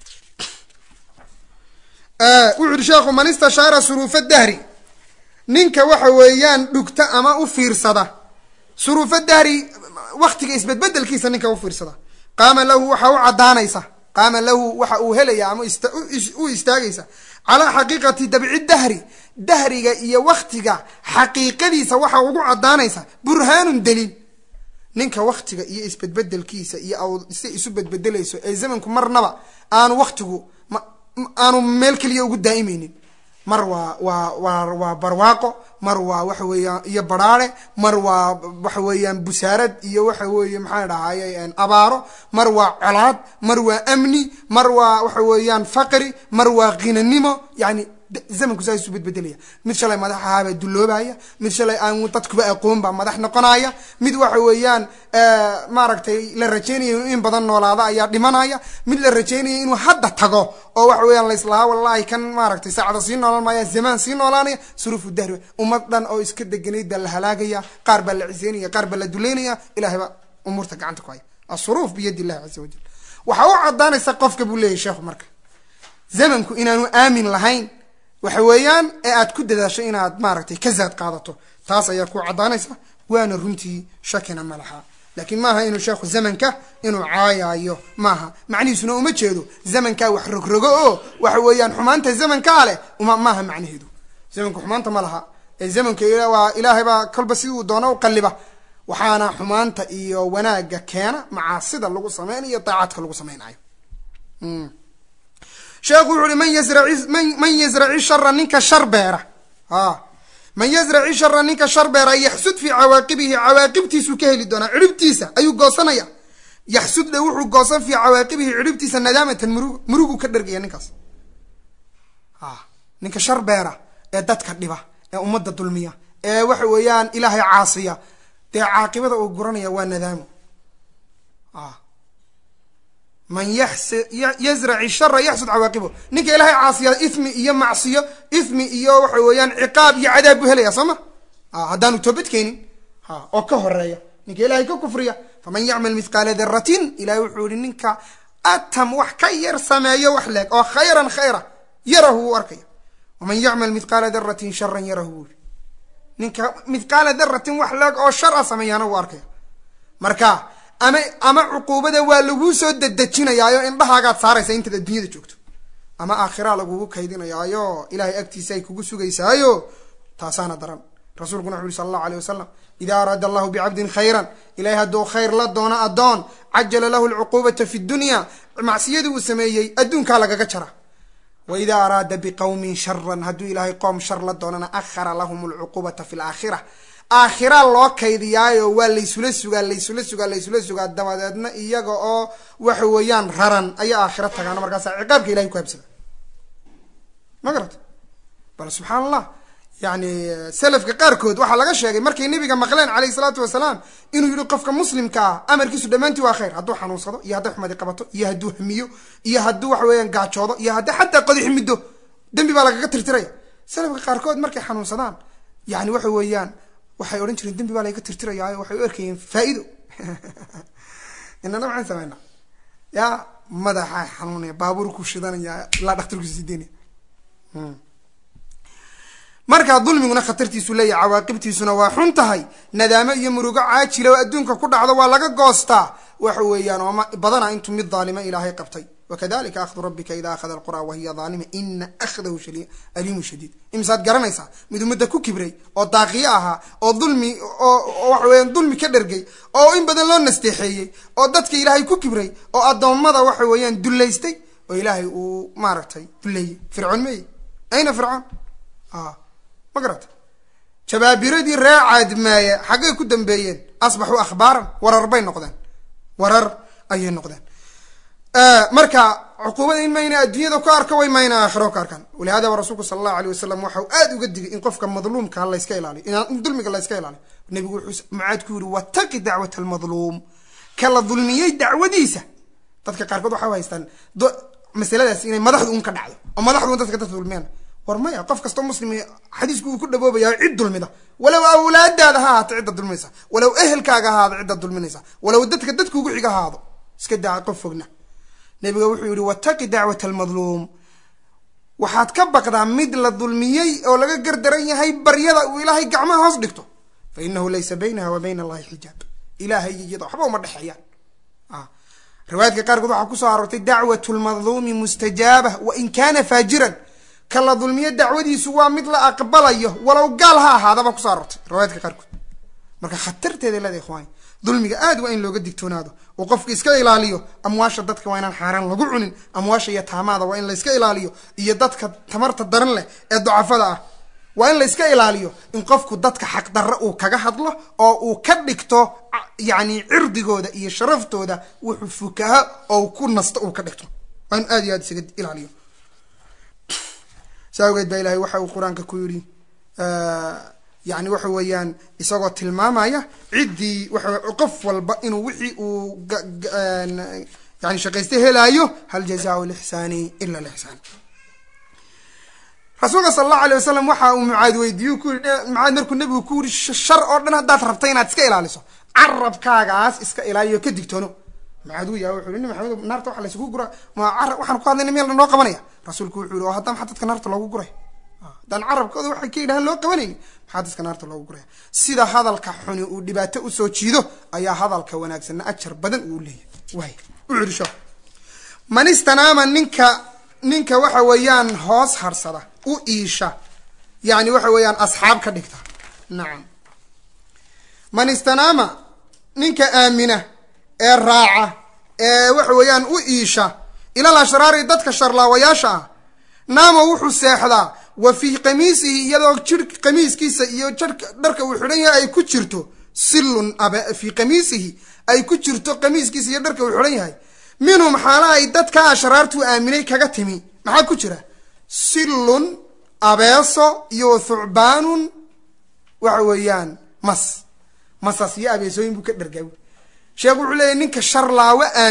wuxu uhi sheekhu man istashaara suruufa dahri ninka waxa weeyaan dhugta ama u fiirsada suruufa dahri waktiga isbedbedelkiisa ninka u fiirsada qaama lahu waxa u caddaanaysa qaama lahu waxa uu helaya ama u istaagaysa calaa xaqiiqati dabci dahri dahriga iyo waktiga xaqiiqadiisa waxa ugu caddaanaysa burhaanun daliil ninka waktiga iyo isbedbedelkiisa iyo si isu bedbedelayso ee zamanku marnaba aanu waktigu aanu meel keliya ugu daa'imeynin mar waa waa waa waa barwaaqo mar waa waxa weeyaan iyo baraare mar waa waxa weeyaan busaarad iyo waxa weeye maxaan dhahaye abaaro mar waa colaad mar waa amni mar waa waxa weeyaan faqri mar waa kinanimo yani zamanku saa isu bedbedelaya mid shalay madax ahaabaa dulloobaya mid shalay aan dadkuba aqoon baa madax noqonaya mid waxa weeyaan maaragtay la rajeynaya inuu in badan noolaada ayaa dhimanaya mid la rajeynaya inuu hadda tago oo waxa weeyaan laislahaa wallahi kan maaragtay saacada sii noolaan maaya zamaan sii noolaanaya suruufu dahri ummad dhan oo iska deganayd baa la halaagaya qaar baa la ciseynaya qaar baa la duleynaya ilahay baa umuurta gacanta ku haya asuruuf biyadi illahi caza wajal waxaa u caddaanaysa qofka buu leeyahy sheekhu marka zamanku inaanu aamin lahayn waxa weeyaan ee aad ku dadaasho inaad maaragtay ka zaad qaadato taas ayaa ku caddaanaysa waana runtii shakina ma laha laakiin maaha inuu sheekhu zamanka inuu caayaayo maaha macnihiisuna uma jeedo zamankaa wax rogrogo oo waxa weeyaan xumaanta zamankaa leh uma maaha macnaheedu zamanku xumaanta ma laha ee zamanka waa ilaahay baa kolba siduu doono u qalliba waxaana xumaanta iyo wanaagga keena macaasida lagu sameynayo daacadka lagu sameynayo sheekhu wuxu uhi man yazraci man yazraci shara ninka shar beera a man yazraci shara ninka shar beera yaxsud fii cawaaqibihi cawaaqibtiisuu ka heli doonaa ciribtiisa ayuu goosanaya yaxsud dhe wuxuu goosan fii cawaaqibihi ciribtiisa nadaamatan murug muruguu ka dhargaya ninkaas a ninka shar beera ee dadka dhiba ee ummadda dulmiya ee waxa weeyaan ilaahay caasiya dee caaqibada uu guranaya waa nadaamo a man yazraci shara yaxsud cawaaqibo ninka ilaahay caasiya ithmi iyo macsiyo ithmi iyo waxa weeyaan ciqaab iyo cadaab buu helaya soo ma haddaanu toobadkeenin oo ka horeeya ninka ilahay ka kufriya faman yacmal mithqaala daratin ilahay wuxuu yihi ninka atam wax ka yar sameeyo wax leeg oo khayran khayra yarahu wuu arkaya waman yacmal mithqaala daratin sharan yarahu wuu yihi ninka mithqaala daratin wax leeg oo shar a sameeyaana wuu arkaya marka ama ama cuquubada waa laguu soo dedejinayaayo indhahaagaad saaraysa intaad adduunyada joogto ama aakhiraa lagugu kaydinayaayo ilahay agtiisa ay kugu sugaysaayo taasaana daran rasuulkuna wuxu uri sala allahu aleyh wasalam ida araada allahu bicabdin khayran ilahay hadduu khayr la doono addoon cajala lahu lcuquubata fi dunya macsiyadii uu sameeyey adduunkaa lagaga jara wa ida araada biqowmin sharan hadduu ilaahay qoom shar la doonana akhara lahum lcuquubata fi laakhira aakhira loo kaydiyaayo waa laysula sugaa laysula sugaa laysula sugaa dabadeedna iyaga oo waxa weeyaan raran ayaa aakhira tagaana markaasa ciqaabka ilahay ku habsada ma garata bal subxaan allah yani selafka qaarkood waxaa laga sheegay markay nebiga maqleen calayhi salaatu wasalaam inuu yihi qofka muslimka ah amarkiisu dhammaantii waa khayr hadduu xanuunsado iyo hadday xumadi qabato iyo hadduu hamiyo iyo hadduu waxa weeyaan gaajoodo iyo haddii xataa qodix middo dembi baa lagaga tirtiraya selafka qaarkood markay xanuunsadaan yani waxa weeyaan waxay odhan jireen dembi baa lagaga tirtirayaayo waxay u arkayeen faa-ido inana maxaan sameynaa yaa madaxa xanuunaya baabuur ku shidanaya ilaa dhaktarku sideynaya markaa dulmiguna khatartiisu leeyahay cawaaqibtiisuna waa xun tahay nadaamo iyo murugo caajila oo adduunka ku dhacdo waa laga goostaa waxa weeyaan oo badana intuu mid daalima ilaahay qabtay wakadalika akhdu rabbika ida akhada alqura wahiya daalima ina akhdahu aliimu shadiid imisaad garanaysaa mid ummadda ku kibray oo daaqiyo ahaa oo dulmi oo waxa weeyaan dulmi ka dhergay oo in badan loo nasteexeeyey oo dadka ilaahay ku kibray oo addoommada waxa weeyaan dullaystay oo ilaahay uu maaragtay dulleeyey fircoon meeye ayna fircoon ma garata jabaabiradii ree caadmaaye xaggay ku dambeeyeen asbaxuu akhbaaran warar bay noqdeen warar ayay noqdeen marka cuquubada in mayna adduunyada ku arka way mayna aakhiro ka arkaan walihadaba rasuulku sala allahu aleyh wasalam waxau aada uga digay in qofka madluumka layska ilaaliyo in dulmiga layska ilaaliyo nebigu wuxuu mucaad ku yiri wataqi dacwat almadluum ka la dulmiyey dacwadiisa dadka qaarkood waxay haystaan masaladaas inay madaxdu un ka dhacdo oo madaxdu un dadka dadka dulmiyaan war maya qof kastoo muslim xadiisku uu ku dhaboobaya cid dulmida walow awlaadaada ha ahaato cidda dulminaysa walow ehelkaaga ahaado cidda dulminaysa walow dadka dadkuugu xiga ahaado iska daa qof fogna nabiga wuxuu yihi wataqi dacwat almadluum waxaad ka baqdaa mid la dulmiyey oo laga gardaran yahay baryada uu ilaahay gacmaha hoos dhigto fa inahu laysa baynaha wa bayna allahi xijaab ilahay iyo iyada waxba uma dhexeeyaan riwaayadka qaarkood waxaa kusoo aroortay dacwat lmadluumi mustajaaba wain kana faajiran ka la dulmiyo dacwadiisu waa mid la aqbalayo walow gaal ha ahaadaba kuso aroortay riwaayadka qaarkood marka khatarteeda leeda ikhwaani dulmiga aad waa in looga digtoonaado oo qofka iska ilaaliyo amwaasha dadka waa inaan xaaraan lagu cunin amwaasha iyo taamaada waa in la iska ilaaliyo iyo dadka tamarta daran leh ee ducafada ah waa in la iska ilaaliyo in qofku dadka xaqdarre uu kaga hadlo oo uu ka dhigto yacni cirdigooda iyo sharaftooda wuxuu fukaha oo ku nasto uu ka dhigto waa in aad iyo aad isaga ilaaliyo saa awgeed baa ilahay waxa uu qur-aanka ku yidhi yani waxa weeyaan isagoo tilmaamaya ciddii waa qof walba inuu wixii uu yani shaqaysta helaayo hal jazaau lixsaani ila lixsaan rasuulka sala allahu alay wasalam waxa uu mucaad weydiiye ku yii mucaad markuu nebigu ku yiri shar oo dhan haddaad rabta inaad iska ilaaliso carabkaagaas iska ilaaliyo ka digtoono mucaad uu yaha wuxu yhi maxamed naarta waxa laysugu gura ma carab waxaan ku hadlayna meel noo qabanaya rasuulku wuxuu yihi oo haddaa maxaa dadka naarta loogu guray haddaan carabkooda waxay ka yidhahaan loo qabanayni maxaa dadka naarta loogu guraya sida hadalka xuni uu dhibaato usoo jiido ayaa hadalka wanaagsanna ajar badan uu leeyahay waay u cirisho man istanaama ninka ninka waxa weeyaan hoos harsada u iisha yani waxa weeyaan asxaab ka dhigta nacam man istanaama ninka aamina ee raaca ee waxa weeyaan u iisha ilal ashraari dadka sharlaawayaasha ah naama wuxuu seexdaa wa fii qamiisihi iyadoo jir qamiiskiisa iyo jarka dharka uu xidhan yahay ay ku jirto sillun abe fii qamiisihi ay ku jirto qamiiskiisa iyo dharka uu xidhan yahay minhum xaala ay dadka ashraartuu aaminay kaga timi maxaa ku jira sillun abeeso iyo thucbaanun waxa weeyaan mas masas iyo abeesooyin buu ka dhargaa sheekh wuxuu leeyahy ninka sharlaawo aamina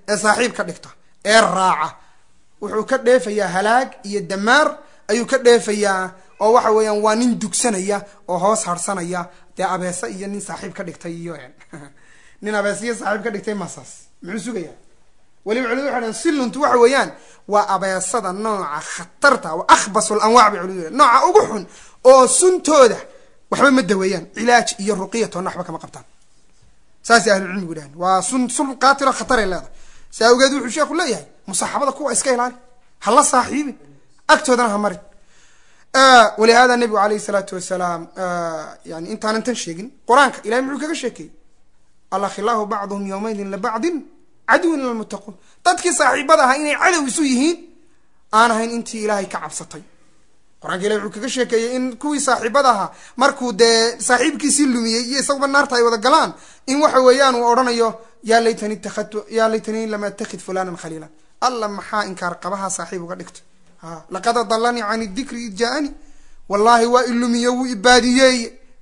ee saaxiib ka dhigta ee raaca wuxuu ka dheefayaa halaag iyo damaar ayuu ka dheefayaa oo waxa weeyaan waa nin dugsanaya oo hoos harsanaya dee abeese iyo nin saaxiib ka dhigtay iyo nin abeese iyo saaxiib ka dhigtay masaas muxuu sugayaa weliba culimadu waxay dhahan siluntu waxa weeyaan waa abeesada nooca khatarta wa akhbasu lanwaac bay culimadu nooca ugu xun oo suntooda waxba ma daweeyaan cilaaj iyo ruqiyatoona waxba kama qabtaan saasay ahlucilmigu dhahan waa sun sun qaatilo khataray leedahay saa awgeed wuxuu sheekhu leeyahay musaxabada kuwa iska ilaali ha la saaxiibin agtoodana ha marin walihada nabigu alayh salaatu wasalaam yani intaanan tan sheegin qur-aanka ilahay muxuu kaga sheekeeyey alakhilaahu bacduhum yawmaydin libacdin caduwin lilmuttaquun dadkii saaxiibada ahaa inay cadow isu yihiin aan ahayn intii ilaahay ka cabsatay qur-aanka ilahi wuxuu kaga sheekeeyey in kuwii saaxiibada ahaa markuu dee saaxiibkiisii lumiyey iyo isaguba naarta ay wada galaan in waxa weeyaan uu odhanayo yaa laytani itakadtu yaa laytanii lam atakid fulanan khaliila alla maxaa inkaar qabaha saaxiib uga dhigto laqad adalanii can dikri id jaa-ani wallahi waa ilumiye wuu ibaadiyeey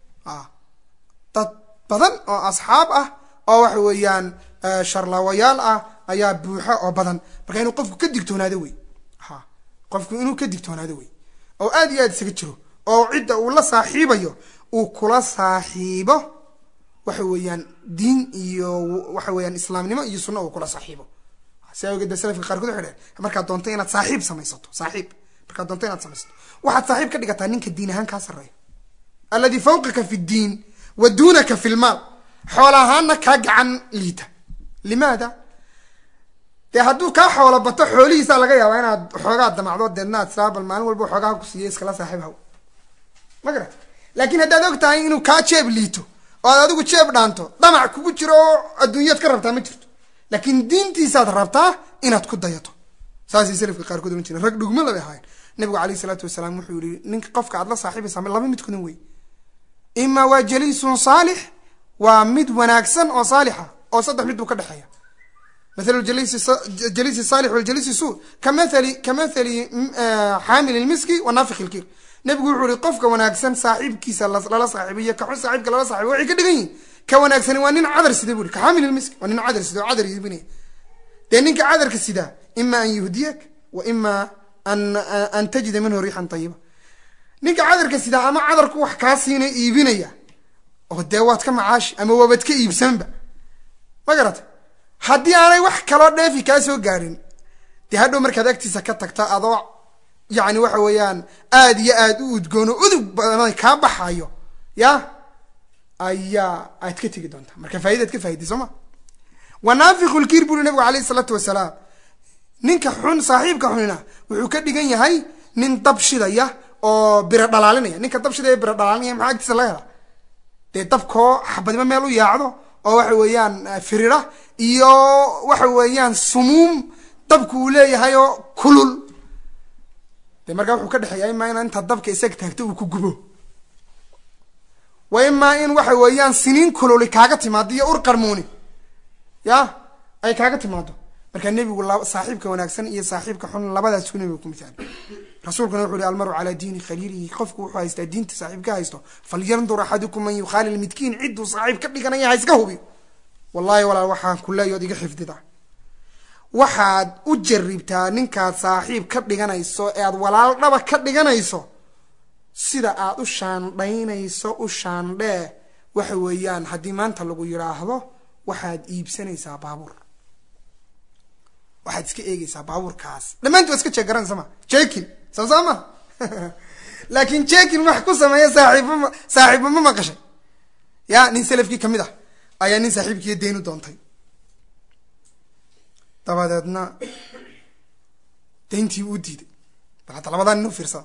dad badan oo asxaab ah oo waxa weeyaan sharlaawayaal ah ayaa buuxo oo badan marka inuu qofku ka digtoonaado wey qofku inuu ka digtoonaado wey oo aad iyo aad isaga jiro oo cidda uu la saaxiibayo uu kula saaxiibo waxa weeyaan diin iyo waxa weeyaan islaamnimo iyo sunna uu kula saaxiibo si awgeed salafka qaarkood waxay dhaheen markaad doonto inaad saaxiib samaysato saaxiib markaad doonto inaad samaysato waxaad saaxiib ka dhigataa ninka diin ahaan kaa sarreeya alladii fawqaka fi ddiin wa duunaka fi lmaal xoola ahaanna kaa gacan liita limaada dee hadduu kaa xoolo bato xoolihiisaa laga yaabaa inaad xoogaa damacdo deedna ad tiraa bal maalin walba xoogaha ku siiya iskala saaxiib haw ma garat laakiin haddaad og tahay inuu kaa jeeb liito oo aad adigu jeeb dhaanto damac kugu jiro oo adduunyaad ka rabtaa ma jirto laakiin diintiisaad rabtaa inaad ku dayato saasay salafka qaarkood ohan jireen rag dhugmo labay ahaayeen nabigu alayh isalaatu wasalaam wuxuu yihi ninka qofka aad la saaxiibaysaa laba midkoodan wey ima waa jaliisun saalix waa mid wanaagsan oo saalixa oo saddex mid buu ka dhexeeya mathalu jaliisi saalix waljaliisi suu kamathali kamathali xaamil lmiski wa naafikh ilkir nabigu wuxuu yihi qofka wanaagsan saaxiibkiisa lala saaxiibiyo kaxun saaxiibka lala saaxiibo waxay ka dhigan yihin ka wanaagsani waa nin cadar sida bu i kaxaamil lmiski waa nin cadar sida oo cadar iibinaya dee ninka cadarka sidaa ima an yuhdiyak wa ima an an tajida minhu riixan tayiba ninka cadarka sidaa ama cadarku wax kaa siina iibinaya oo dee waad ka macaashi ama waabad ka iibsanba ma garata haddii aanay wax kaloo dheefi kaa soo gaarin dee hadhow markaad agtiisa ka tagta adoo yacni waxa weeyaan aad iyo aad u udgoono udug badan kaa baxayo ya ayaa aad ka tegi doontaa marka faa'idaad ka faa'iday soo ma wa naafiku lkiir buri nabigu alayh isalaatu wasalaam ninka xun saaxiibka xunina wuxuu ka dhigan yahay nin dab shidaya oo biro dhalaalinaya ninka dab shidaya biro dhalaalinaya maxaa agtiisa laga helaa dee dabkoo xabadnimo meel u yaacdo oo waxa weeyaan firira iyo waxa weeyaan sumuum dabku uu leeyahay oo kulul dee markaa wuxuu ka dhexeeya imaa in intaad dabka isaga taagto uu ku gubo wa imaa in waxa weeyaan siniin kululi kaaga timaado iyo ur qarmuuni ya ay kaaga timaado markaa nebigu saaxiibka wanaagsan iyo saaxiibka xun labadaas ku nebiga ku misaali rasuulkuna wuxu uhi almaru calaa diini khaliilihi qofku wuxuu haystaa diinta saaxiib ka haysto falyandur axadukum man yukhaalil midkiin cidduu saaxiib ka dhiganaya ha iska hubi wallahi walaal waxaan ku leeyood iga xifdida waxaad u jaribtaa ninkaad saaxiib ka dhiganayso ee aad walaal dhaba ka dhiganayso sida aad u shaandhaynayso u shaandhee waxa weeyaan haddii maanta lagu yidhaahdo waxaad iibsanaysaa baabuur waxaad iska eegeysaa baabuurkaas dhammaanti waa iska jeegaranaysa ma jekin soo saa ma laakiin jekin wax ku sameeya saaxiibma saaxiibba ma maqashay ya nin selafkii kamid ah ayaa nin saaxiibkiiyo dayn u doontay dabadeedna dayntii u diiday bal hadda labadaa nin u fiirsada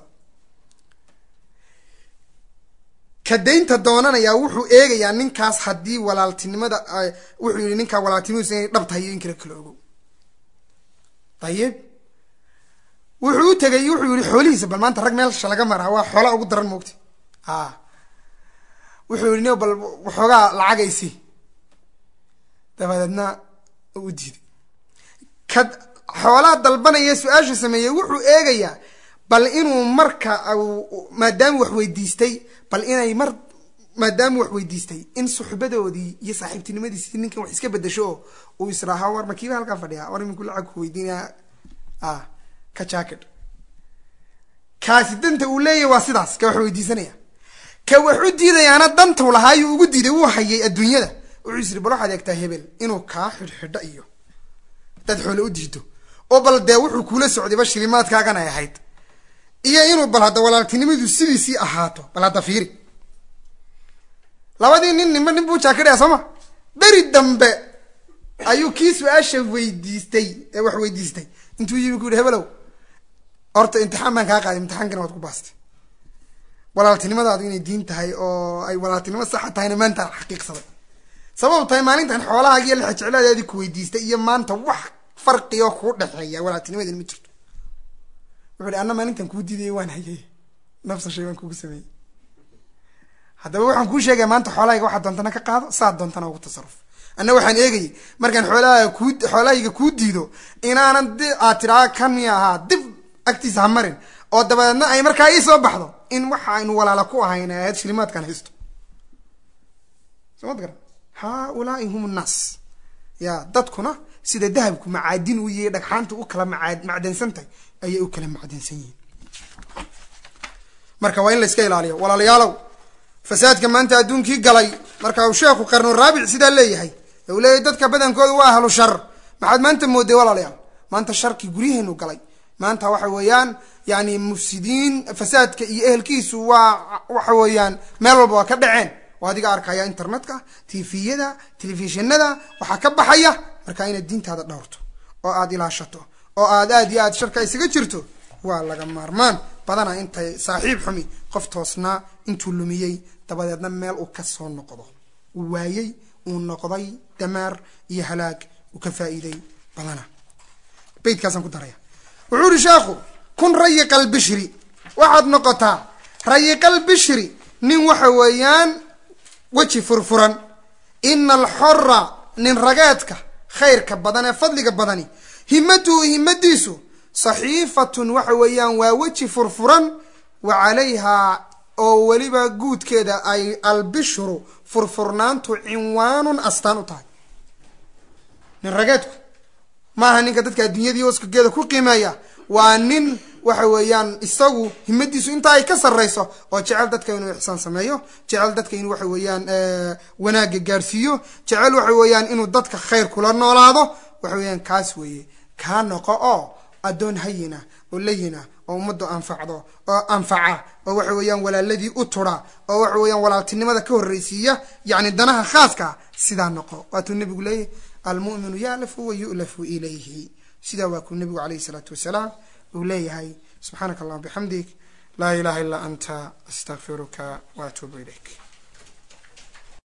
ka daynta doonanayaa wuxuu eegayaa ninkaas haddii walaaltinimada wuxuu yihi ninkaa walaaltinimadiisu inay dhab tahay iyo in kale kala ogo ayib wuxuu u tegay wuxuu yihi xoolihiisa bal maanta rag meelsha laga maraa waa xoola ugu daran moogta a wuxuu yihi n bal waxoogaa lacagaysi dabadeedna u diiday ka xoolaa dalbanaya su-aasha sameeyey wuxuu eegayaa bal inuu marka maadaama wax weydiistay bal inay mar maadaama wax weydiistay in suxbadoodii iyo saaxiibtinimadiisi ninkan wax iska bedasho oo uu israaha war makiiba halkaa fadhiya war iminku lacag ku weydiinaya a ka jacket kaasi danta uu leeyahy waa sidaas ka wax weydiisanaya ka wax u diidayaana dantau lahaayuu ugu diiday wuu hayay adduunyada wuxuu isiri bal waxaad eegtaa hebel inuu kaa xidhxidho iyo dad xoole u diido oo bal dee wuxuu kuula socdayba shilimaadkaagan ay ahayd iyo inuu bal hadda walaaltinimadu sidiisii ahaato bal hadda fiiri labadii nin ninba nin buu jaakidhaya soo ma beri dambe ayuu kii su-aasha weydiistay ee wax weydiistay intuu yimi ku yihi hebelow horta imtixaan baan kaa qaaday imtixaankana waad ku baastay walaaltinimadaadu inay diin tahay oo ay walaaltinimo saxa tahayna maanta xaqiiqsaday sabab tahay maalintan xoolahaaga iyo lexejecladeedii ku weydiistay iyo maanta wax farqioo kuu dhexeeya walaaltinimadeena ma jirto wuxu hi anna maalintan kuu diidaya waan hayay nafsa shay waan kugu sameeyey haddaba waxaan kuu sheegaya maanta xoolahayga waxaad doontana ka qaado saad doontana ugu tasaruf anna waxaan eegayay markaan xoolahaaga kuu xoolahayga kuu diido inaanan di aad tiraa kan miya ahaa dib agtiisa ha marin oo dabadeedna ay markaa ii soo baxdo in waxa aynu walaala ku ahayn ahayd shilimaadkan haysto soo mad garan haaulaai hum nnaas ya dadkuna sida dahabku macaadin u yihi dhagxaanta u kala maa macdansan tahay ayay u kala macdansan yihiin marka waa in la iska ilaaliyo walaalayaalow fasaadka maanta adduunkii galay marka uu sheekhu qarnu raabic sidaa leeyahay u leeyahay dadka badankooda waa ahlu shar maxaad maanta mooday walaalayaal maanta sharkii guryaheenu galay maanta waxa weeyaan yani mufsidiin fasaadka iyo ehelkiisu waa waxa weeyaan meel walba waa ka dhaceen oo adiga arkaya internetka tviyada telefishinada waxaa ka baxaya marka inaad diintaada dhowrto oo aada ilaashato oo aad aad iyo aad sharka isaga jirto waa laga maarmaan badana intay saaxiib xumi qof toosnaa intuu lumiyey dabadeedna meel uu ka soo noqdo uu waayey uu noqday damaar iyo halaag uu ka faa'iiday badana beydkaasaan ku daraya wuxuu ihi sheekhu kun rayiqal bishri waxaad noqotaa rayiqal bishri nin waxa weeyaan weji furfuran ina alxora nin rageedka khayrka badan ee fadliga badani himatuhu himadiisu saxiifatun waxa weeyaan waa weji furfuran wa calayhaa oo weliba guudkeeda ay albishru furfurnaantu cinwaanun astaan u tahay nin rageedku maaha ninka dadka adduunyadii oskageeda ku qiimeeya waa nin waxa weeyaan isagu himadiisu intaa ay ka sarrayso oo jecel dadka inuu ixsaan sameeyo jecel dadka inuu waxa weeyaan wanaagga gaarsiiyo jecel waxa weeyaan inuu dadka khayr kula noolaado waxa weeyaan kaas weeye kaa noqo oo addoon hayina oo layina oo ummaddu anfacdo oo anfaca oo waxa weeyaan walaaladii u tura oo waxa weeyaan walaaltinimada ka horreysiiya yacni danaha khaaska sidaa noqo waatuu nebigu leeyahy almu'minu ya'lafu wa yu'lafu ilayhi sidaa waa kuu nebigu calayhi isalaatu wasalaam uu leeyahay subxaanaka allahuma bixamdik laa ilaha illaa anta astaqfiruka wa atuubu ilayk